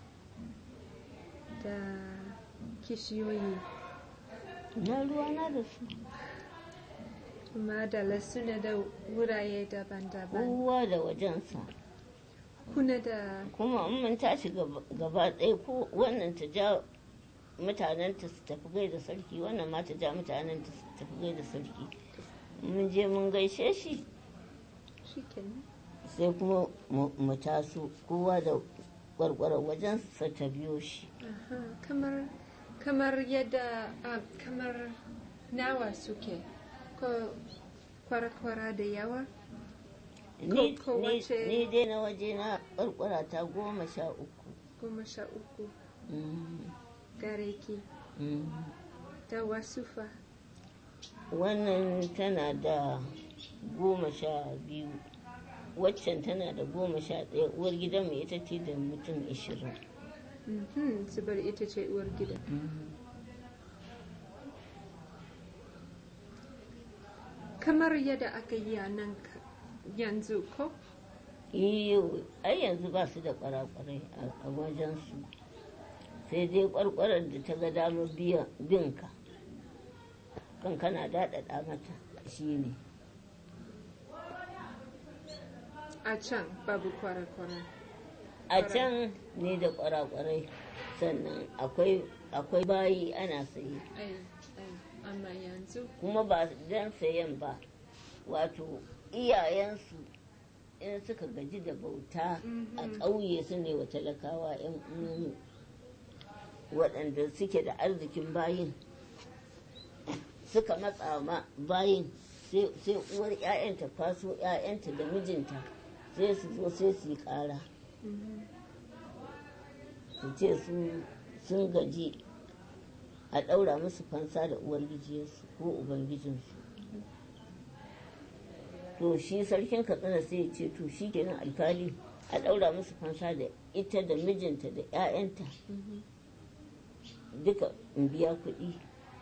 da kishiyoyi na ruwana da su kuma da suna da wuraye daban-daban. kowa da wajensa Kuna da kuma in mun tashi gaba gaba ɗaya ko wannan ta ja mutanenta su tafi gaida sarki wannan ma ta ja mutanenta su tafi gaida sarki mun je mun gaishe shi shikenan. sai kuma mu mu taso kowa da kwarkwarar wajensa ta biyo shi Aha, kamar kamar yadda ah, kamar nawa suke ko kwara-kwara da yawa ni ko ni- wace- ni dai na waje na kwarkwara ta goma sha uku goma sha uku Mm, gare ki mm. da wasu fa wannan tana da goma sha biyu waccan tana da goma sha ɗaya uwar gidan mai ita ce da mutum ashirin Mhm, zubar ita ce uwar gida kamar yadda aka yi a nan ka- yanzu ko iyo ai yanzu ba su da kwarakwarai a wajensu sai dai kwarkwarar da ta ga damar biya- binka kan kana daɗaɗa mata shi ne a can babu kwara-kwara a can ne da kwarakwarai sannan akwai akwai bayi ana saye ai ai amma yanzu kuma ba don sayan ba wato iyayensu in suka gaji da bauta a ƙauye su ne wa talakawa 'yan uwanmu waɗanda suke da arzikin bayin suka matsa ma bayin sai sai uwar 'ya'yanta kwaso 'ya'yanta da mijinta sai su zo sai su yi ƙara su ce su sun gaji a ɗaura musu fansa da uwar gijiyarsu ko ubangijinsu to shi sarkin katsina sai ya ce to shi kenan alkali a ɗaura musu fansa da ita da mijinta da 'ya'yanta duka in biya kuɗi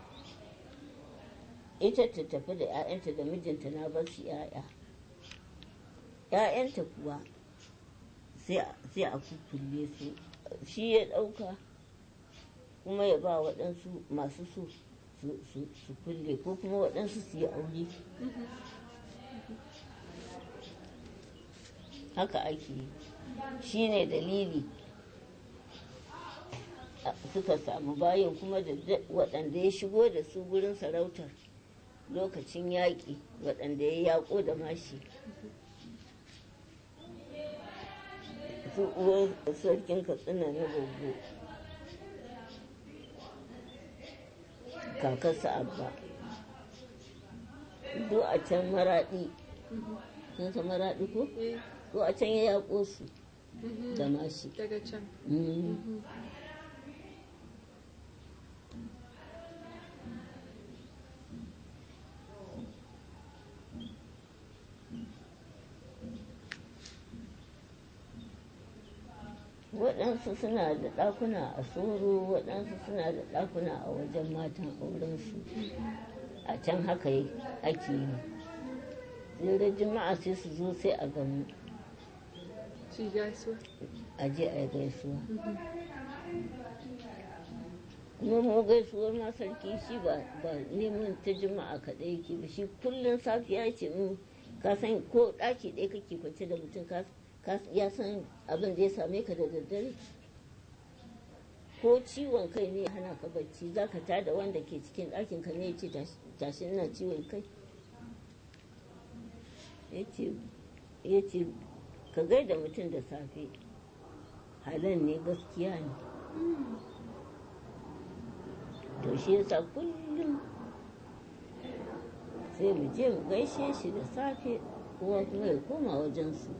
ita ta tafi da 'ya'yanta da mijinta na bar su 'ya'ya 'ya'yanta kuwa sai a- sai a kukkulle su shi ya ɗauka kuma ya ba waɗansu masu so su- su su kulle ko kuma waɗansu su yi aure haka ake yi shi ne dalili a- suka samu bayan kuma da da- waɗanda ya shigo da su gurin sarautar lokacin yaƙi waɗanda ya yaƙo da mashi su uwar sarkin katsina na gogo kakarsa abba do a can maraɗi sun san maraɗi ko eh do a can ya yaƙo su mhm, da mashi daga can Mm. waɗansu suna da ɗakuna a soro waɗansu suna da ɗakuna a wajen matan aurensu a can haka yi- ake yi sai juma'a sai su zo sai a gamu Su yi gaisuwa. a je a yi gaisuwa kuma mu gaisuwar ma sarki shi ba ba neman ta juma'a kaɗai yake ba shi kullum safiya ce mu ka san ko ɗaki ɗaya kake kwance da mutum ka ka- ya san abin da ya same ka da daddare ko ciwon kai ne ya hana ka bacci za ka tada wanda ke cikin ɗakin ka ne ya ce tashi ina ciwon kai ya ce ya ce ka gaida mutum da safe halal ne gaskiya ne to shi yasa kullum sai mu je mu gaishe shi da safe kowa kuma ya koma wajensu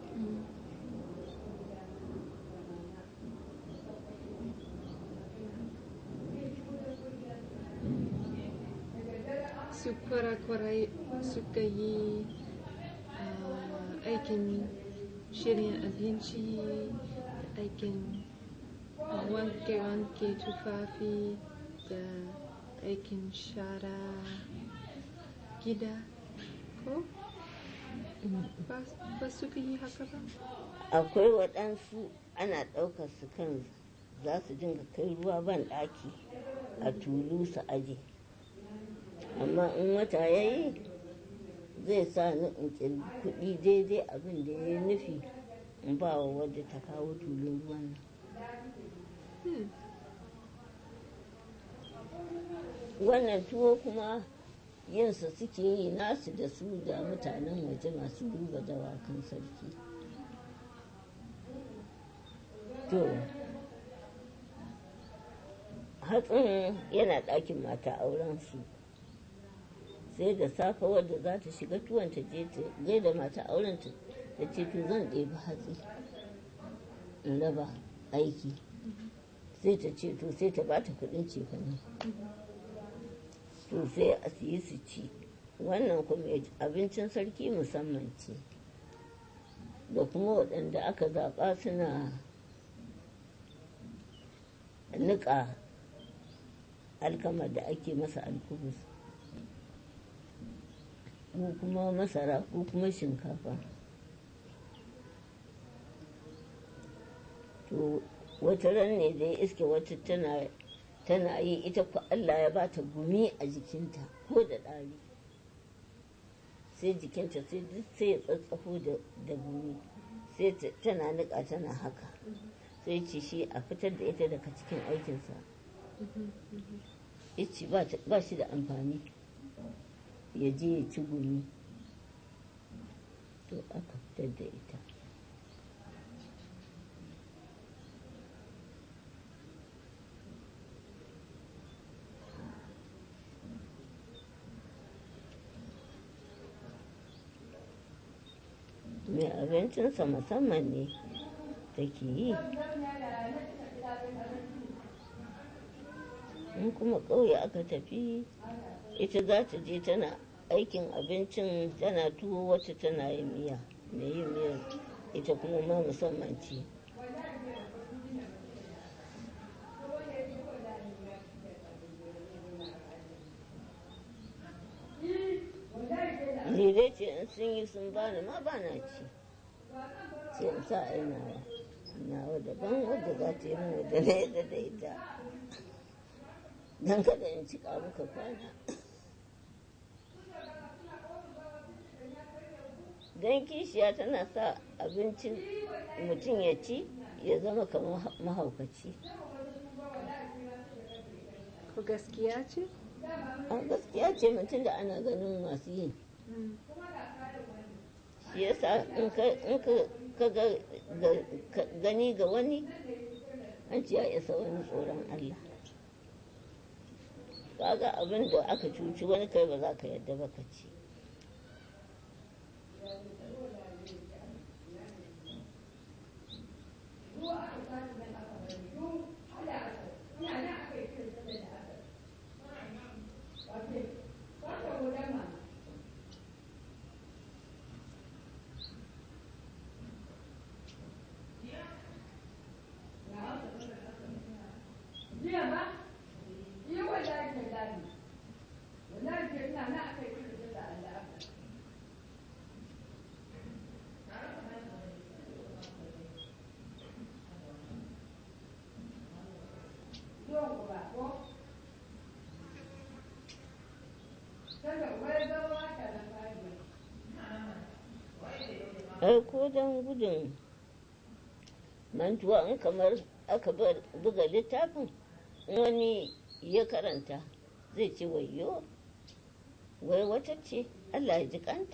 Su kwarakwarai suka yi ah, aikin shirin abinci, aikin ah, wanke-wanke tufafi da aikin shara gida. Ko? Ba ba suka yi haka ba? akwai waɗansu ana ɗaukar su kan za su dinga kai ruwa ban ɗaki a tulu su aje amma in wata ya yi zai sa ni in ƙirgi kuɗi daidai abin da ya yi nufi in ba wa wadda ta kawo tulun ruwan nan Hmm. wannan tuwo kuma yinsa suke yi nasu da su da mutanen waje masu duba dawakan sarki to hatsin yana ɗakin mata aurensu sai da safe wadda za ta shiga tuwon ta je ta gaida mata auren ta ta ce to zan ɗebi hatsi in raba aiki sai ta ce to sai ta bata kuɗin cefane to sai a siyi su ci wannan kuma abincin sarki musamman ce da kuma waɗanda aka zaɓa suna niƙa alkama da ake masa alkubus ko kuma masara ko kuma shinkafa to wata ran ne da ya iske wata tana tana yi ita ku Allah ya ba ta gumi a jikinta ko da ɗari sai jikinta sai duk sai ya tsatsafo da da gumi sai ta- tana niƙa tana haka sai ce shi a fitar da ita daga cikin aikinsa ya ce ba ta- ba shi da amfani ya je ya ci gumi to aka fitar da ita mai abincinsa musamman ne take yi in kuma ƙauye aka tafi ita za ta je tana aikin abincin tana tuwo wacce tana yin miya mai yin miyar ita kuma ma musamman ce ni dai ce in sun yi sun bani ma ba na ci sai in sa a yi nawa nawa daban wadda za ta yi min wadda na yadda da ita don kada in cika muka kwana don kishiya tana sa abincin mutum ya ci ya zama kamar mahaukaci Ko gaskiya ce? a gaskiya ce mutum da ana ganin masu yin Hmm. shi yasa in ka in ka ka ga ga- ka gani ga wani an ce ya isa wani tsoron Allah kaga abin da aka cuci wani kai ba za ka yadda ba ka ci ai ko don gudun mantuwa in kamar aka bar- buga littafin in wani ya karanta zai ce wayo wai wata ce allah ya ji kanta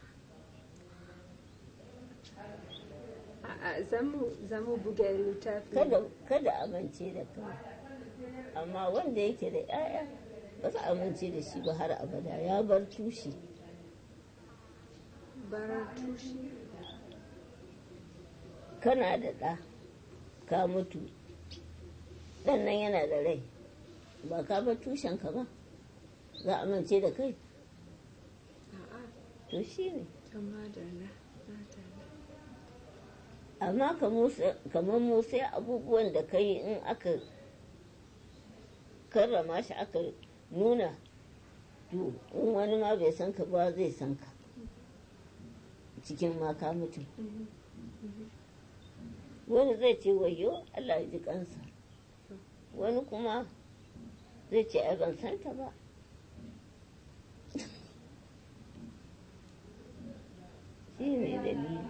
A'a, za mu za mu buga littafi. kada kada amince da kai amma wanda yake da 'ya'ya ba za a amince da shi ba har abada ya bar tushe Bara tushe. kana da ɗa ka mutu ɗan nan yana da rai ba ka bar tushenka ba za a amince da kai A'a, to shi ne amma da na. madalla. amma kamar mu sai abubuwan da ka yi in aka karrama shi aka nuna to in wani ma bai san ka ba zai san ka cikin maka mutum Mhm. wani zai ce wayo Allah ya ji kansa wani kuma zai ce ai ban santa ba shi ne dalili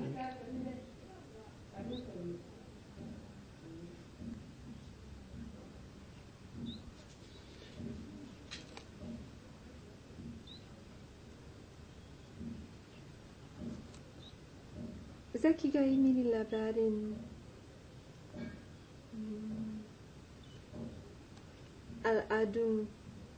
Za ki ga mini labarin mm, al'adun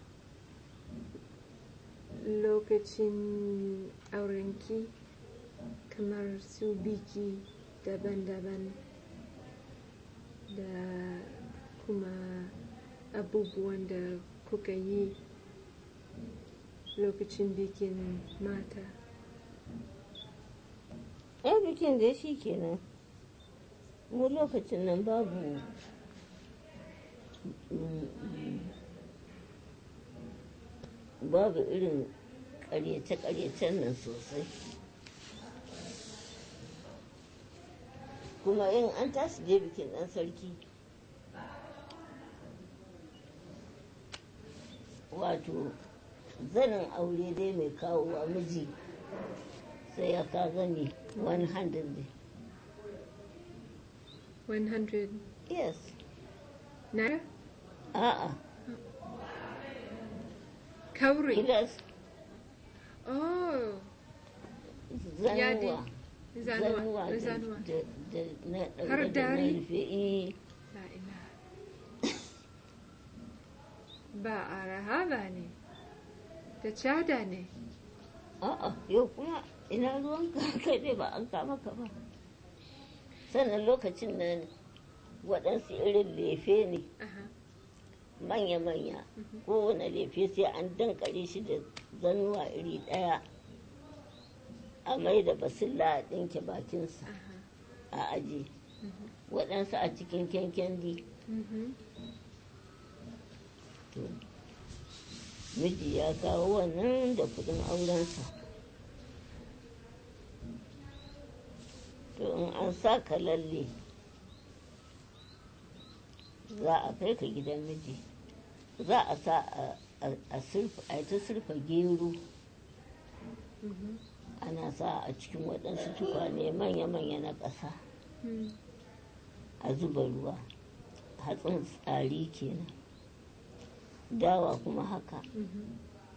lokacin aurenki kamar su biki daban-daban da kuma abubuwan da kuka yi lokacin bikin mata. ai bikin da shi kenan mu lokacin nan babu babu irin ƙaryace-ƙaryacen nan sosai kuma in an tashi je bikin ɗan sarki wato zanin aure dai mai kawowa miji sai ya ka zani 100 ne 100 yes naira? a'a Kauri. kilas Oh, zanuwa zanuwa. zanuwa da- Zanuwa. da da na Har ɗaure da na dari? rufe eh La ina. Ba araha ba ne, da cada ne. a'a yau kuma ina ruwan ka kai dai ba an kama ka ba sannan lokacin nan waɗansu irin lefe ne Aha. manya-manya kowane lefe sai an dankare shi da zanuwa iri ɗaya a mai da basilla a ɗinke bakinsa Aha. a aji waɗansu a cikin kyankyandi Mhm. to miji ya kawo wannan da kudin aurensa to in an sa ka lalle za a kai ka gidan miji za a sa a- a a surfa a yi ta surfa gero Mhm. ana sa a cikin waɗansu tukwane manya-manya na ƙasa Mm. a zuba ruwa hatsin tsari kenan dawa kuma haka Mhm.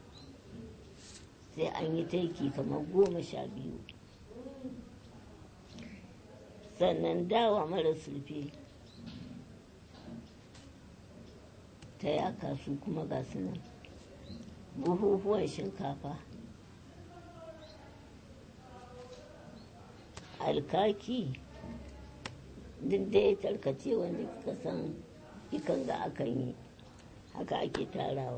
sai an yi taiki kamar goma sha biyu sannan dawa mara sulfe ta yaka su kuma ga su nan buhuhuwan shinkafa alkaki duk dai tarkace wanda kika san ikan ga akan yi haka ake tarawa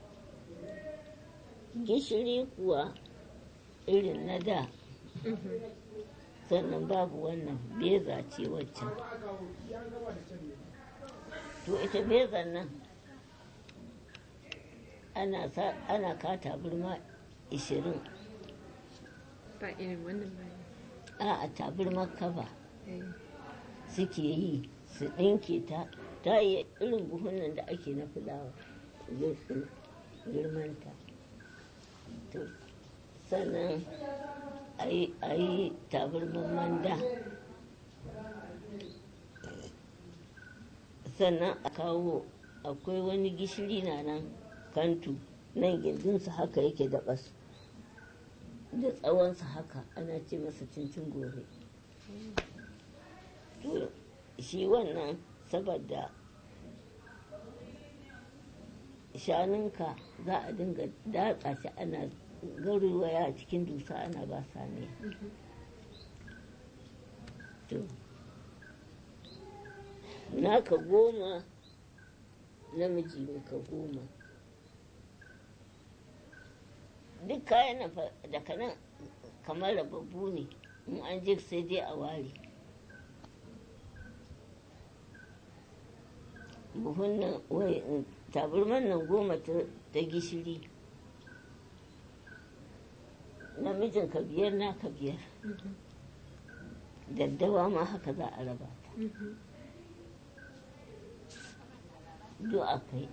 gishiri kuwa irin na da Mhm. sannan babu wannan beza ce waccan to ita bezan nan ana sa ana ka taburma 20 Ba irin wannan ba ne. a a taburmar kaba Eh. suke yi su ɗinke ta ta yi irin buhunan da ake na fulawa gir- girmanta to sannan a yi tabarman manda sannan a kawo akwai wani gishiri na nan kantu nan gindinsa haka yake da bas da tsawonsa haka ana ce masa cincin gore to shi wannan saboda shanunka za a dinga datsa shi ana garuwaya cikin dusa ana ba saniya to naka goma namiji ka goma duk kayan nan fa daga nan kamar rababbu ne in an je sai dai a ware buhun nan wai taburman nan goma ta gishiri namijin ka biyar naka biyar daddawa ma haka za a raba ta duk a kai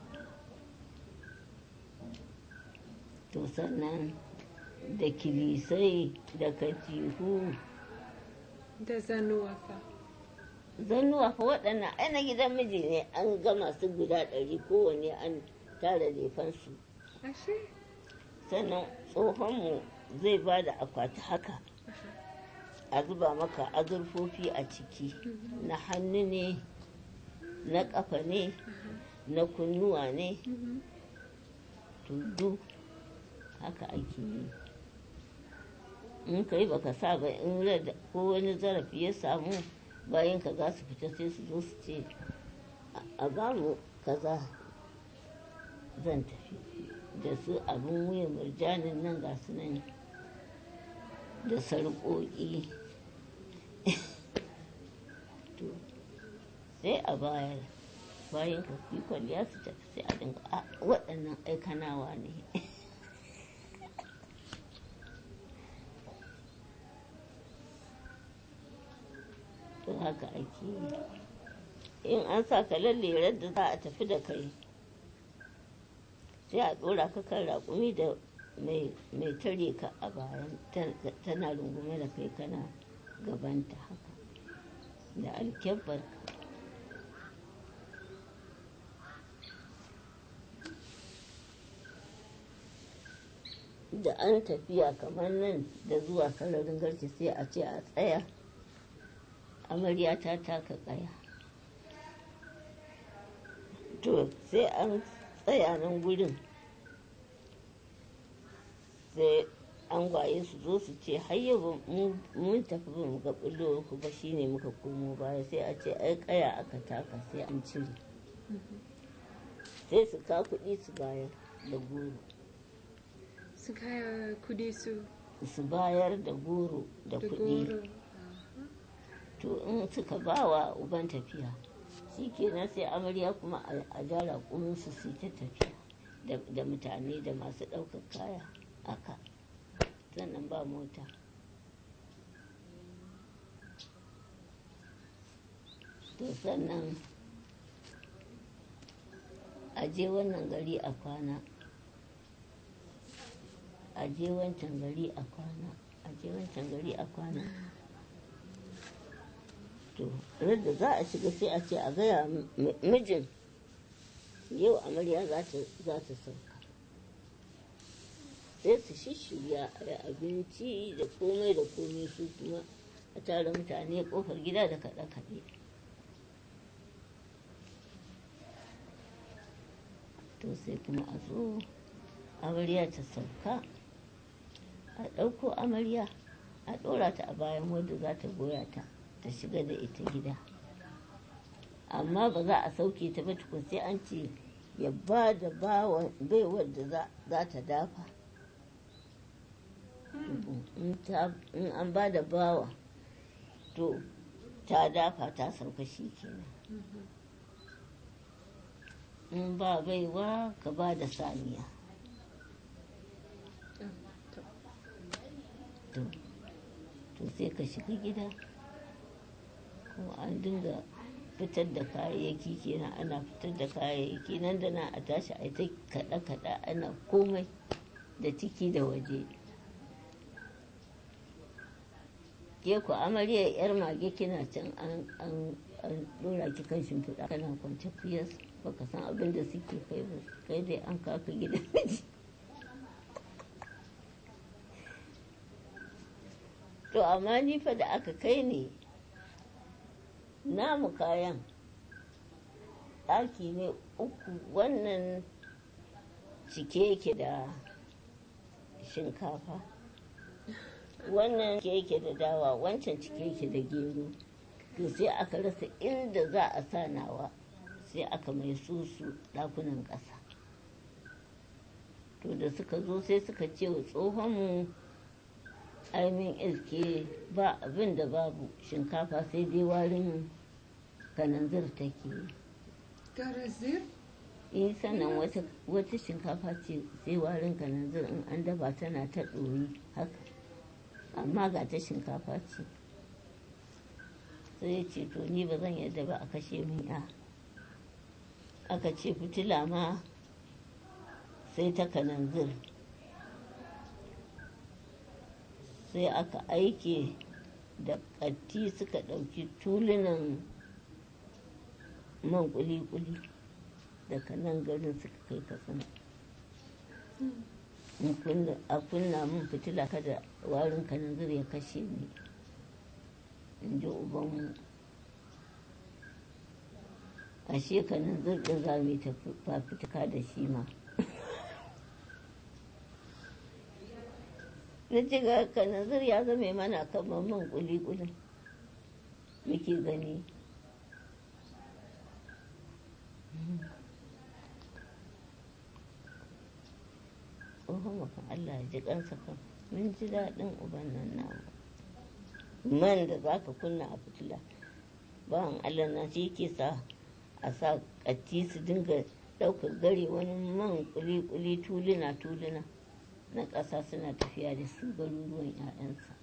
to sannan da kilisai da katihu Da zanuwa fa. zannuwa fa waɗannan ai na gidan miji ne an gama su guda ɗari kowane an tara lefansu Ashe? sannan tsohonmu zai ba da akwati haka a zuba maka azurfofi a ciki na hannu ne na ƙafa ne na kunnuwa ne tudu haka ake yi in kai baka sa ba in rada ko wani zarafi ya samu bayan ka za su fita sai su zo su ce a bamu kaza zan tafi da su abin wuyan murjanin nan ga su nan da sarƙoƙi to sai a bayar bayan ka fi kwalliya su tafi sai a dinga a waɗannan aikanawa ne to haka ake yi in an sa ka lalle da za a tafi da kai sai a ɗora ka kan raƙumi da mai tare ka a bayan tana rungume da kai kana gabanta haka da alkyabbar ka da an tafiya kamar nan da zuwa sararin garki sai a ce a tsaya amarya ta taka tsaya to sai an tsaya nan gurin sai an gwaye su zo su ce hayya mun tafi ba mu ga bullowar ku ba shine muka komo baya sai a ce ai kaya aka taka sai an cire sai su ka kuɗi su bayar da goro Su kaya kudi su su bayar da goro da da kuɗi goro. to in suka bawa uban tafiya shi kenan sai amarya kuma a jara su su ta tafiya da mutane da masu ɗaukar kaya aka sannan ba mota to sannan a je wannan gari a kwana a je wancan gari a kwana a je wancan gari a kwana to da za a shiga sai a ce a gaya mijin yau amarya za ta sauka sai su shishirya a yi abinci da komai da komai su kuma a tara mutane kofar gida da kaɗe-kaɗe to sai kuma a zo amarya ta sauka a ɗauko amarya a ɗora ta a bayan wadda za ta goya ta ta shiga da ita gida amma ba za a sauke ta ba tukun sai an ce ya ba da baiwar da za ta dafa in an ba da bawa to ta dafa ta sauka shi kenan in ba baiwa ka ba da saniya to sai ka shiga gida kuma an dinga fitar da kayayyaki kenan ana fitar da kayayyaki nan da nan a tashi a ta kaɗa-kaɗa ana komai da ciki da waje ke ku amarya yar mage kina can an an an dora ki kan shimfiɗa kana kwance fiyas baka san abin da suke kai ba kai dai an kaka gidan miji to amma ni fa da aka kai ne namu kayan ɗaki ne uku wannan cike yake da shinkafa wannan cike yake da dawa wancan cike yake da gero to sai aka rasa inda za a sa nawa sai aka mai susu ɗakunan ƙasa to da suka zo sai suka ce wa tsohonmu aimin iske ba abin da babu shinkafa sai dai warin kananzir take Garazir? yi sannan wata, wata shinkafa ce sai warin kananzir in an dafa tana ta ɗoyi haka amma ga ta shinkafa ce sai ya ce to ni ba zan yadda ba a kashe min ya aka ce fitila ma sai ta kananzir sai aka aike da ƙatti suka ɗauki tulunan man kuli-kuli daga nan garin suka kai katsina In kunna- a kunna min fitila kada warin kananzir ya kashe ni in ji ubanmu ashe kananzir ɗin za mu yi tafi- fafutuka da shi ma na ce ga kananzir ya zame mana kamar man kuli-kulin muke gani tsohon makan Allah ya ji kansa kan mun ji daɗin uban nan namu man da za ka kunna a fitila bawan Allah na shi ke sa a sa ƙatti su dinga ɗaukar gare wani man kuli-kuli tuluna-tuluna na ƙasa suna tafiya da su garuruwan 'ya'yansa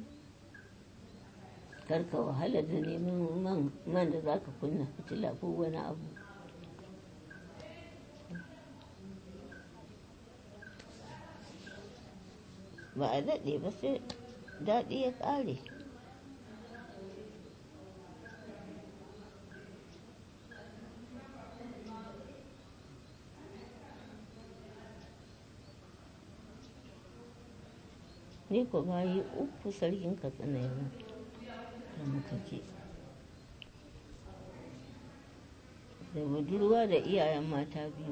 karka wahala da neman man, man da za ka kunna fitila ko wani abu ba a daɗe ba sai daɗi ya ƙare ni ko bayi uku sarkin katsina yana da muka je da budurwa da iyayen mata biyu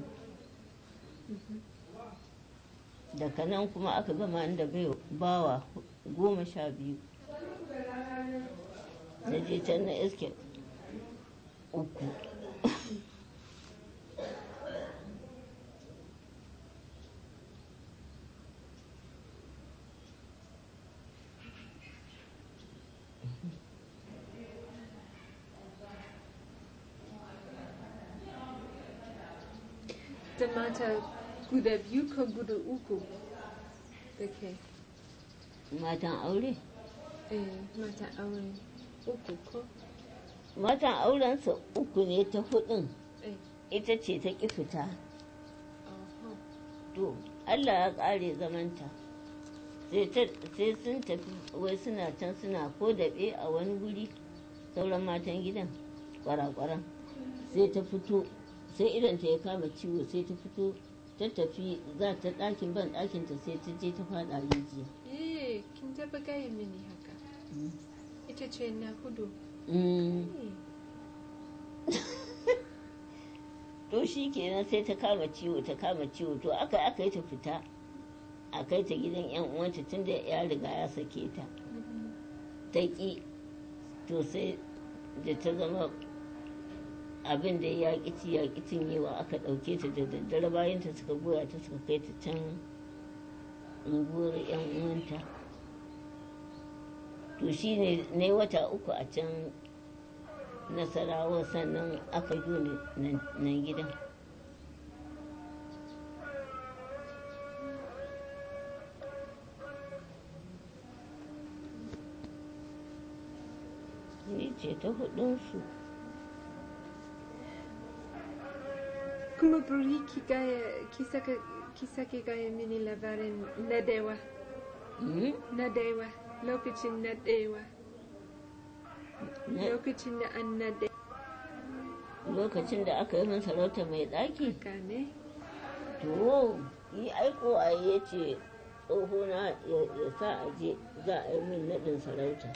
daga nan kuma aka gama da bai bawa goma sha biyu na je can na iske uku Da mata guda biyu ko guda uku da ke matan aure eh, mata aure uku ko matan aurensa uku ne ta hudun eh, ita ce ta ƙi fita aha. to allah ya ƙare zamanta sai ta- sai sun tafi wai suna can suna ko daɓe a wani guri sauran matan gidan kwarakwaran sai ta fito sai idanta ya kama ciwo sai ta fito ta tafi za ta ɗakin ban ɗakinta sai ta je ta faɗa rijiya Eh, kin taɓa gaya mini haka ita ce na hudu Mm. Eh, to shi kenan sai ta kama ciwo ta kama ciwo to aka aka yi ta fita a kai ta gidan yan uwanta tunda ya riga ya sake ta mhm. ta ƙi to sai da ta zama abin da ya ƙi ci ya ƙi cinyewa aka ɗauke ta da daddare bayan ta suka goya ta suka kai ta can unguwar yan uwanta to shi ne na wata uku a can nasarawa sannan aka yi ni nan nan gidan ni ce ta hudunsu kuma bari ki gaya ki saka ki sake gaya mini labarin nadewa Mm? nadewa lokacin nadewa Na- lokacin da an nade lokacin da aka yi min sarauta mai ɗaki gane to yi aiko a ya ce tsohona ya ya sa a je za a yi min naɗin sarauta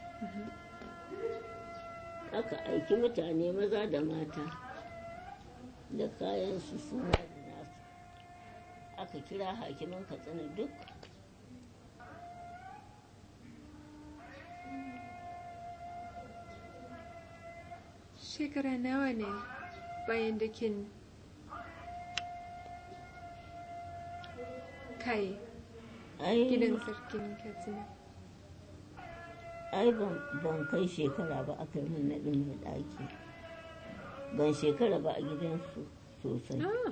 aka aiki mutane maza da mata da kayan su suna da nasu aka kira hakiman katsina duk shekara nawa ne bayan da kin kai ai gidan sarkin katsina ai ban ban kai shekara ba aka yi min naɗin mai ɗaki ban shekara ba a gidansu sosai ah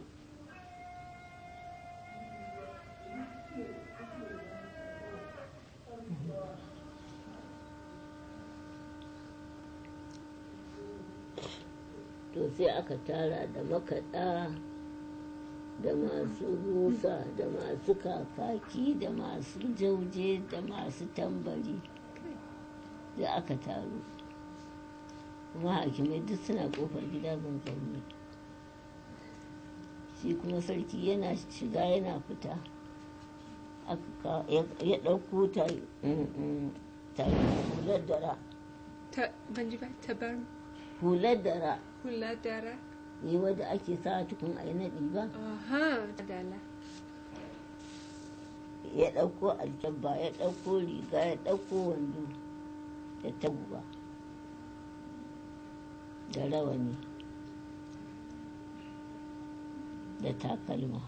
to sai aka tara da makaɗa da masu busa da masu kakaki da masu jauje da masu tambari da aka taru kuma hakimai duk suna kofar gida ban zaune shi kuma sarki yana shiga yana fita aka ka- ya ya ɗauko ta mm, mm, ta hular dara ta ban ji ba tabar hular dara hula dara ne wadda ake sa tukun a yi naɗi ba aha dala ya ɗauko alkyabba ya ɗauko riga ya ɗauko wando da taguwa da rawani da takalma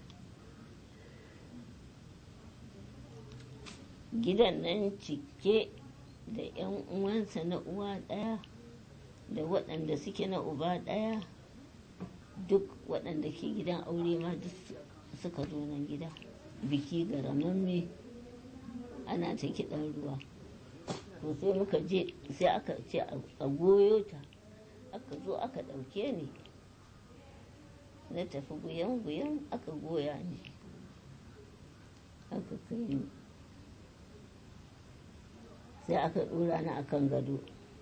gidan nan cike da 'yan uwansa na uwa ɗaya da waɗanda suke na uba ɗaya duk waɗanda ke gidan aure ma duk su- suka zo nan gida biki garamamme ana ta kiɗan ruwa to sai muka je sai aka ce a- a goyo ta aka zo aka ɗauke ni na tafi guyan-guyan aka goya ni aka kai ni sai aka ɗora ni akan gado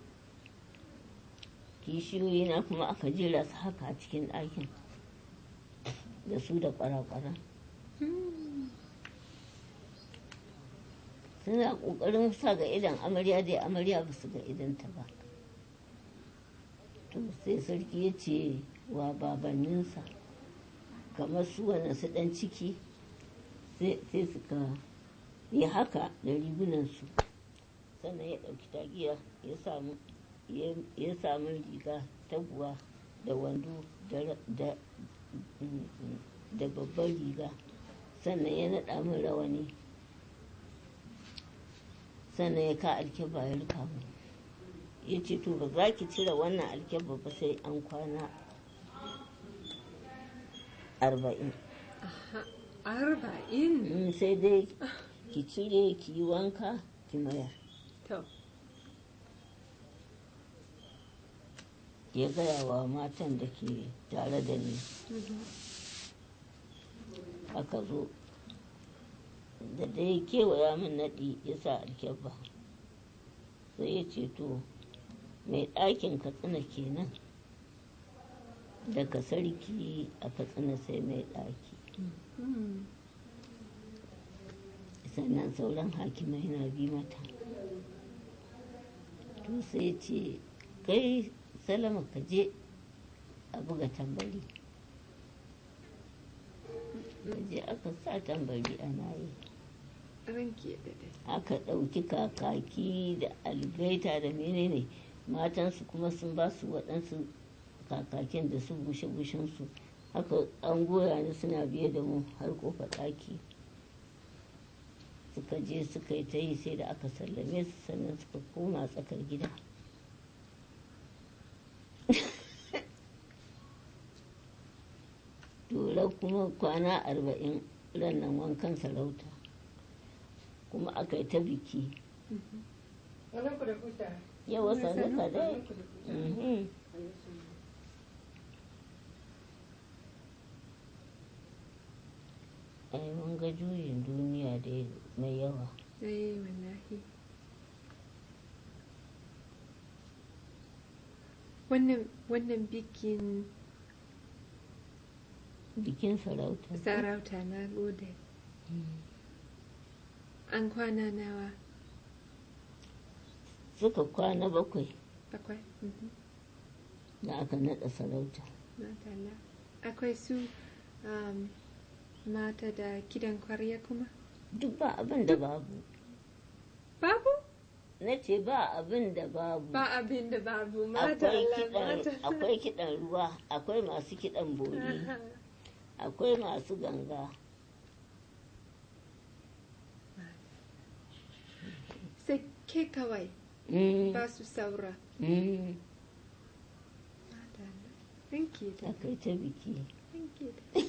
kishiyoyi na kuma aka jera su haka a cikin ɗakin da su da ƙwara-ƙwara suna ƙoƙarin sa ga idan amarya dai amarya ba su ga idanta ba to sai sarki ya ce wa babanninsa kamar su wani su ɗan ciki sai sai suka yi haka da rigunansu sannan ya ɗauki tagiya ya samu ya ya samu riga taguwa da wando da ra- da da babbar riga sannan ya naɗa min rawani sannan ya ka alkyabba ya rufa mu ya ce to ba za ki cire wannan alkyabba ba sai an kwana arba'in aha arba'in Mm, sai dai ki cire ki yi wanka ki mayar to ya gaya wa matan da ke tare da ni aka zo da dai kewaya min naɗi ya sa alkyabba sai ya ce to mai ɗakin katsina kenan daga sarki a katsina sai mai ɗaki Hmm. sannan sauran hakimai na bi mata to sai ce kai salama ka je a buga tambari ka je aka sa tambari ana yi ranki ya dade aka ɗauki kakaki da algaita da menene matansu kuma sun ba su waɗansu kakakin da su gushe-gushensu haka an goya ni suna biye da mu har kofa ɗaki suka je suka yi ta yi sai da aka sallame su sannan suka koma tsakar gida tura kuma kwana arba'in rannan wankan sarauta kuma aka yi ta biki yawa sannuka dai Mhm. ai mun ga juyin duniya da mai yawa eh wallahi wannan wannan bikin bikin sarauta sarauta na gode an kwana nawa suka kwana bakwai bakwai Mhm. da aka naɗa sarauta Madalla. akwai su um, mata da kidan kwarya kuma duk ba abin da babu babu na ce ba abin da babu ba abin da babu akwai madalla kiɗan madalla. akwai kiɗan ruwa akwai masu kiɗan bori akwai masu ganga sai ke kawai Mm, ba su saura mm, madalla thank you da akai ta biki thank you da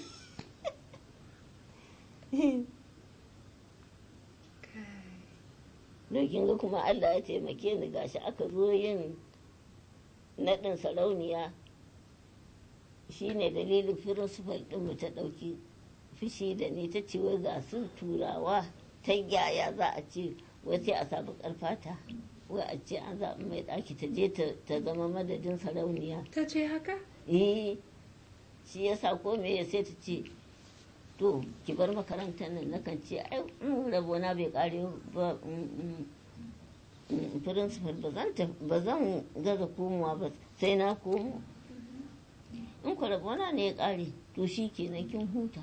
kai don kin ga kuma Allah ya taimake ni gashi aka zo yin naɗin sarauniya shine dalilin firinsifal ɗinmu ta ɗauki fushi da ni ta ce wai ga su turawa ta yaya za a ce wai sai a sabu ƙarfata wai a ce an zaɓi mai ɗaki ta je ta- ta zama madadin sarauniya ta ce haka eh shi yasa ko me ya sai ta ce to ki bar makarantar nan nakan ce ai in rabona bai kare ba mm, mm, mm, principal ba zan taf- ba zan gaza komowa ba sai na komo in ku rabona ne ya kare to shi kenan kin huta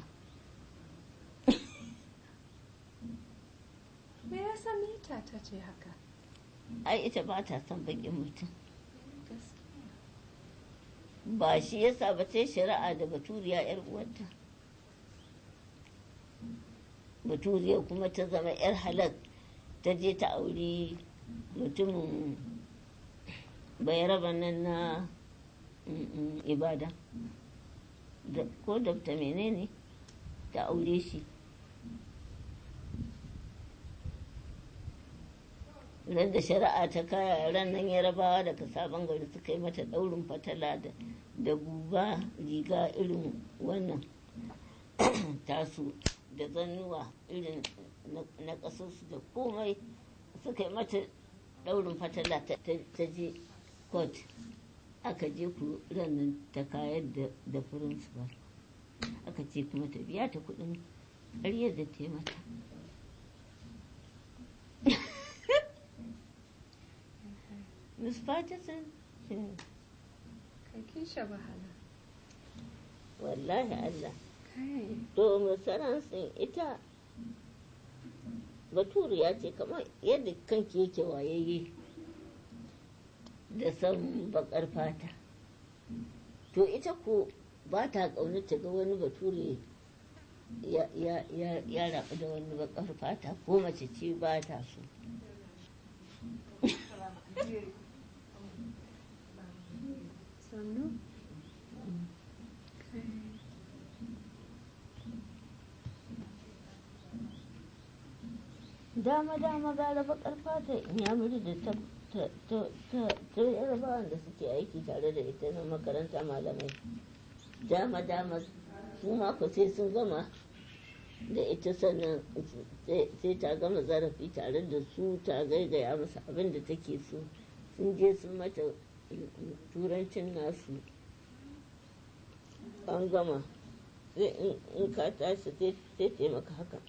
me yasa mita ta ce haka ai ita ba ta son bakin mutum gaskiya ba shi yasa ba ta yi shari'a da baturiya yar uwarta baturiya kuma ta zama yar halak ta je ta auri mutumin bayaraban nan na mm, mm, ibada Da- ko dabta menene ta aure shi ran da shari'a ta kaya ran nan yarabawa daga sabon gari suka yi mata daurin fatala da da buba riga irin wannan tasu da zannuwa irin na- na ƙasarsu da komai suka yi mata daurin fatala ta ta- ta je court aka je ku ran nan ta kayar da da principal aka ce kuma ta biya ta kuɗin ƙaryar da ta yi mata Miss Patterson, hmm, kai kin sha wahala wallahi Allah. kai To masaransin ita baturiya ce kamar yadda kanki yake wayayye da san bakar fata. To ita ko ba ta ƙaunar ta ga wani bature ya, ya, ya, ya rabu da wani bakar fata ko mace ce ba ta so. sannu kai Dama dama gara bakar fata in ya muri da ta ta ta ta ta yarabawan da suke aiki tare da ita na makaranta malamai. Dama dama su ma ku sai sun gama da ita sannan sai- sai ta gama zarafi tare da su ta gaigaya masa abin da take so sun je sun mata turancin nasu an gama sai in- in ka tashi sai sai taimaka haka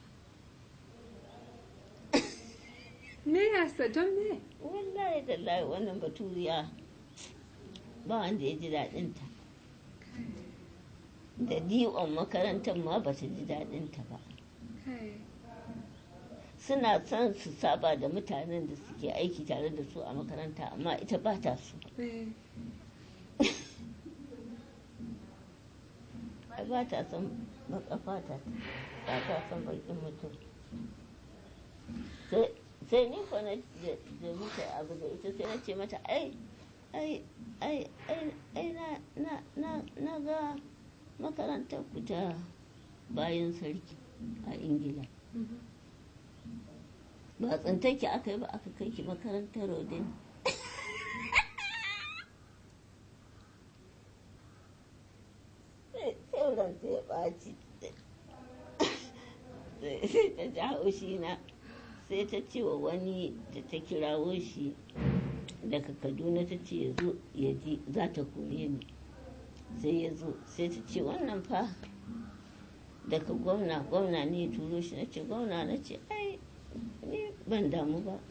me yasa don me wallahi tallahi wannan baturiya ba wanda ya ji daɗinta da diwon makarantar ma ba ta ji daɗinta ba kai suna son su saba da mutanen da suke aiki tare da su a makaranta amma ita ba ta so eh ai ba ta son baka fata ba ta son bakin mutum sai sai ni ko na da da muka abu da ita sai na ce mata ai ai ai ai ai na na na na ga makarantar ku ta bayan sarki a ingila mhm. ba tsintarki aka yi ba aka kai ki makarantar rodin sai ranta ya ɓaci sai ta ji haushi na sai ta ce wa wani da ta kirawo shi daga kaduna ta ce ya zo ya ji za ta kore ni sai ya zo sai ta ce wannan fa daga gwamna gwamna ne ya turo shi na ce gwamna na ce ai ni ban damu ba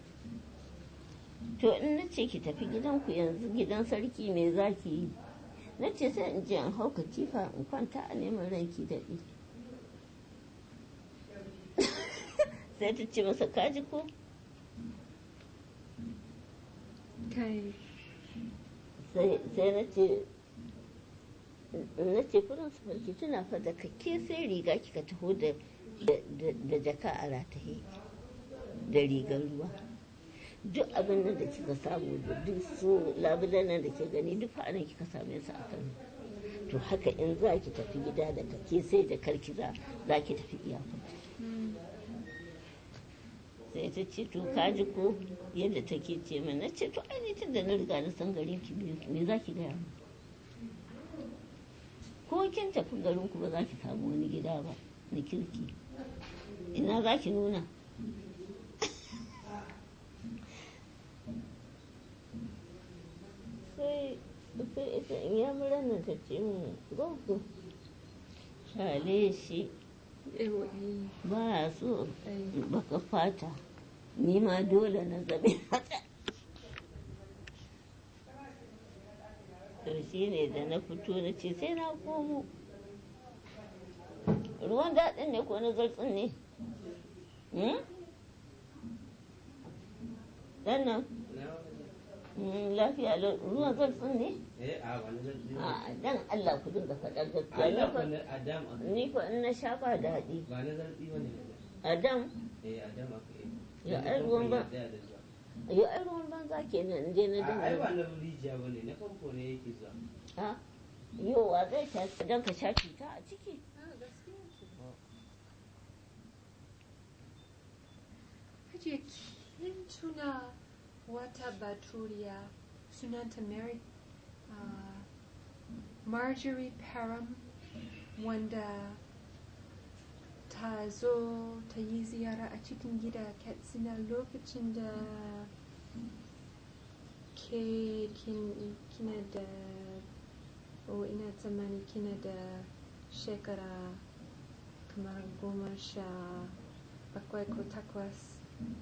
to in na ce ki tafi gidanku yanzu gidan sarki me za ki yi na ce sai in je in hau katifa in kwanta a neman ranki daɗi sai ta ce masa kaji ko kai sai na ce na ce kudin su farki tuna fa da kake sai riga kika taho da da jaka a rataye da rigar ruwa duk abin nan da kika samu da duk su labulan nan da ke gani duk fa'anan kika same su a kan to haka in za ki tafi gida da kake sai da karki za za ki tafi iyakar sai ta ce to kaji ko yadda take ce min na ce to ai tun da na riga na san garin ki me za ki gaya min ko kin tafi garin ku ba za ki samu wani gida ba na kirki ina za ki nuna sai sai ita in ya mura nan ta ce min gogo shale shi ewa eh ba so ai baka fata ni ma dole na zabe haka to shi ne da na fito na ce sai na komo ruwan daɗin ne ko na zartsin ne Hmm? ɗan nan Hmm, lafiya lau ruwan zartsin ne Eh, a wani zargi ne. a dan Allah ku dinga faɗar A gaskiya ina ni fa- kwanar Adam aka yi. ni fa in na sha ba daɗi Ba na zargi ba ne. adam Eh, Adam aka yi. Ya, Yanzu ai, ruwan ba- kamfani ya tsaya da zuwa. yau ai ruwan banza kenan in je na A- Ai, ba dinga na rijiya ba ne, na famfo ne yake zuwa. a yau wa zai ta don ka sha cuta a ciki Hajiya kin tuna wata baturiya sunanta Mary uh, Marjorie Parham wanda ta zo ta yi ziyara a cikin gida Katsina lokacin da ke kin, kina da o ina tsammani kina da shekara kamar goma sha bakwai ko takwas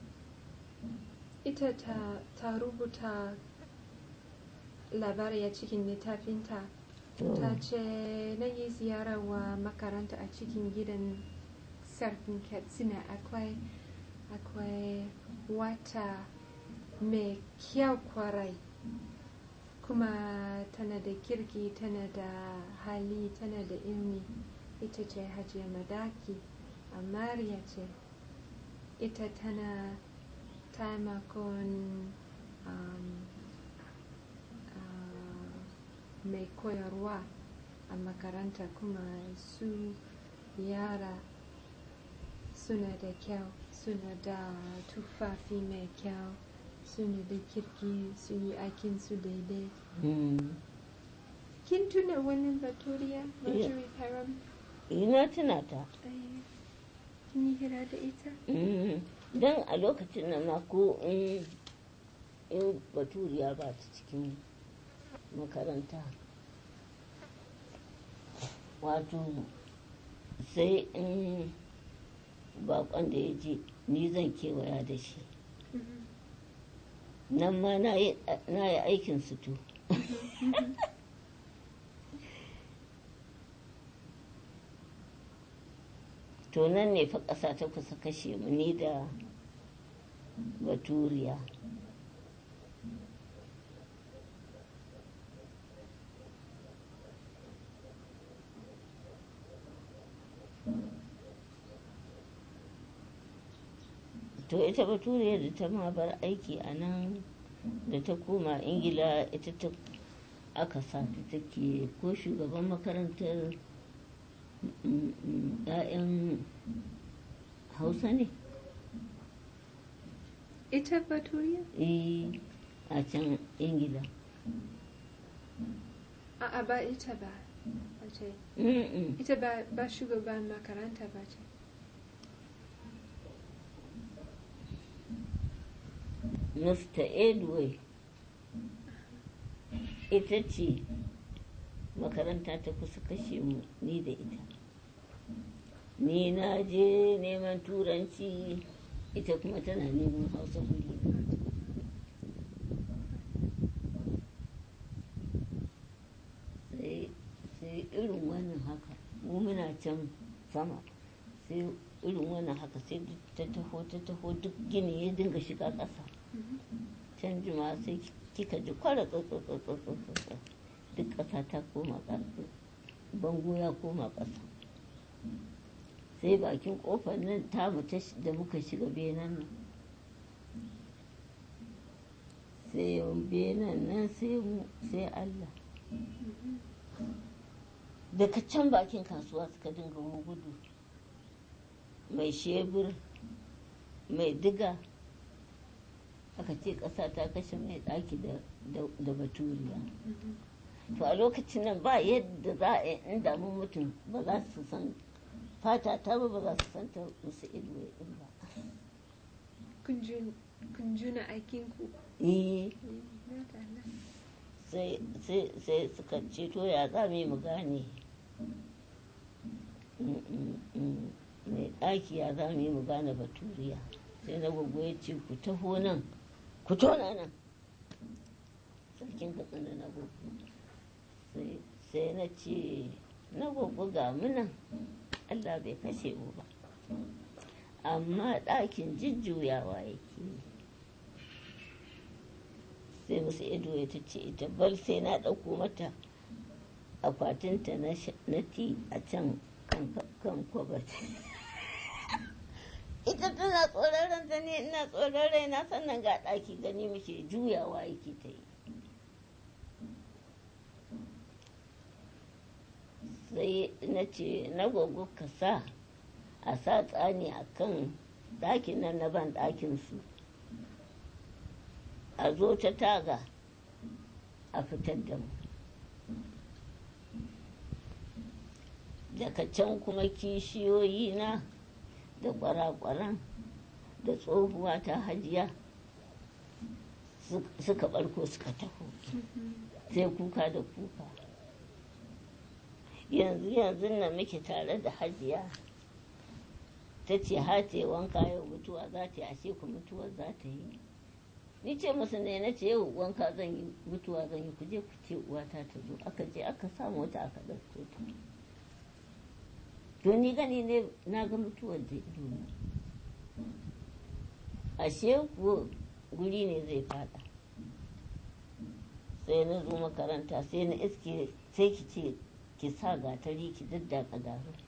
ita ta, ta rubuta labari a cikin littafinta ta ce na yi ziyara wa makaranta a cikin gidan sarkin katsina akwai akwai wata mai kyau kwarai kuma tana da kirki tana da hali tana da ilmi ita ce hajiya madaki amariya ce ita tana taimakon um, uh, mai koyarwa a makaranta kuma su yara suna da kyau suna da tufafi mai kyau suna da kirki su yi aikinsu daidai kin tuna wannan baturiya marjorie parham ina tuna ta Ai, kin yi hira da ita don a lokacin nan ma ko in in baturiya ba ta cikin makaranta wato sai in bakon da ya je ni zan kewaya da shi nan ma na yi aikin sutu to nan ne fa ƙasa ta kusa kashe mu ni da baturiya to ita baturiya da ta ma bar aiki a nan da ta koma ingila ita ta aka sa ta take ko shugaban makarantar ‘ya'yan hausa ne ita baturiya eh a can ingila a'a ba ita ba ba ce Mm-mm. ita ba, ba shugaban makaranta ba ce mr edway ita ce makaranta ta kusa kashe mu ni da ita ni na je neman turanci ita kuma tana neman hausa guri sai sai irin wannan haka mu muna can sama sai irin wannan haka sai duk ta taho ta taho duk gini ya dinga shiga ƙasa can jima sai kika ji kwara tsatsatsatsatsatsa duk ƙasa ta koma ƙasa bango ya koma ƙasa sai bakin ƙofar nan tamu ta shi- da muka shiga benan nan sai benan nan sai mu sai Allah daga can bakin kasuwa suka dinga mu gudu mai shebur mai diga aka ce ƙasa ta kashe mai ɗaki da- da- da baturiya to a lokacin nan ba yadda za a yi in damu mutum ba za su san fata ta ba ba za su san ta musu ido din ba kun jun- kun juna aikinku eh na tana sai sai sai suka ce to ya za mu yi mu gane Mm, mm, mm. mai ɗaki ya za mu yi mu gane baturiya sai na gwaggo ya ce ku taho nan ku tona nan sarkin katsina na gwaggo sai sai na ce na gwaggo ga mu nan allah bai kashe mu ba amma ɗakin jujjuyawa yake yi sai musu ido ya ta ce ita bal sai na ɗauko mata akwatinta na sh- na ti a can kan kan kwabat ita tana tsoron ta ne ina tsoron rai na sannan ga ɗaki gani muke juyawa yake ta yi sai na ce na gwaggo ka sa a sa tsani a kan ɗakin nan na ban ɗakinsu a zo ta taga a fitar da mu daga can kuma kishiyoyi na da kwarakwaran da tsohuwa ta hajiya su- suka barko suka taho sai kuka da kuka yanzu yanzu na muke tare da hajiya ta ce hate wanka yau mutuwa za ta yi ashe ku mutuwar za ta yi ni ce musu ne na ce yau wanka zan yi mutuwa zan yi ku je ku ce uwata ta zo aka je aka samu wata aka ɗauko ta to ni gani ne na ga mutuwar da ido na ashe kuwa guri ne zai fada sai na zo makaranta sai na iske sai ki ce ki sa gatari ki daddaka garin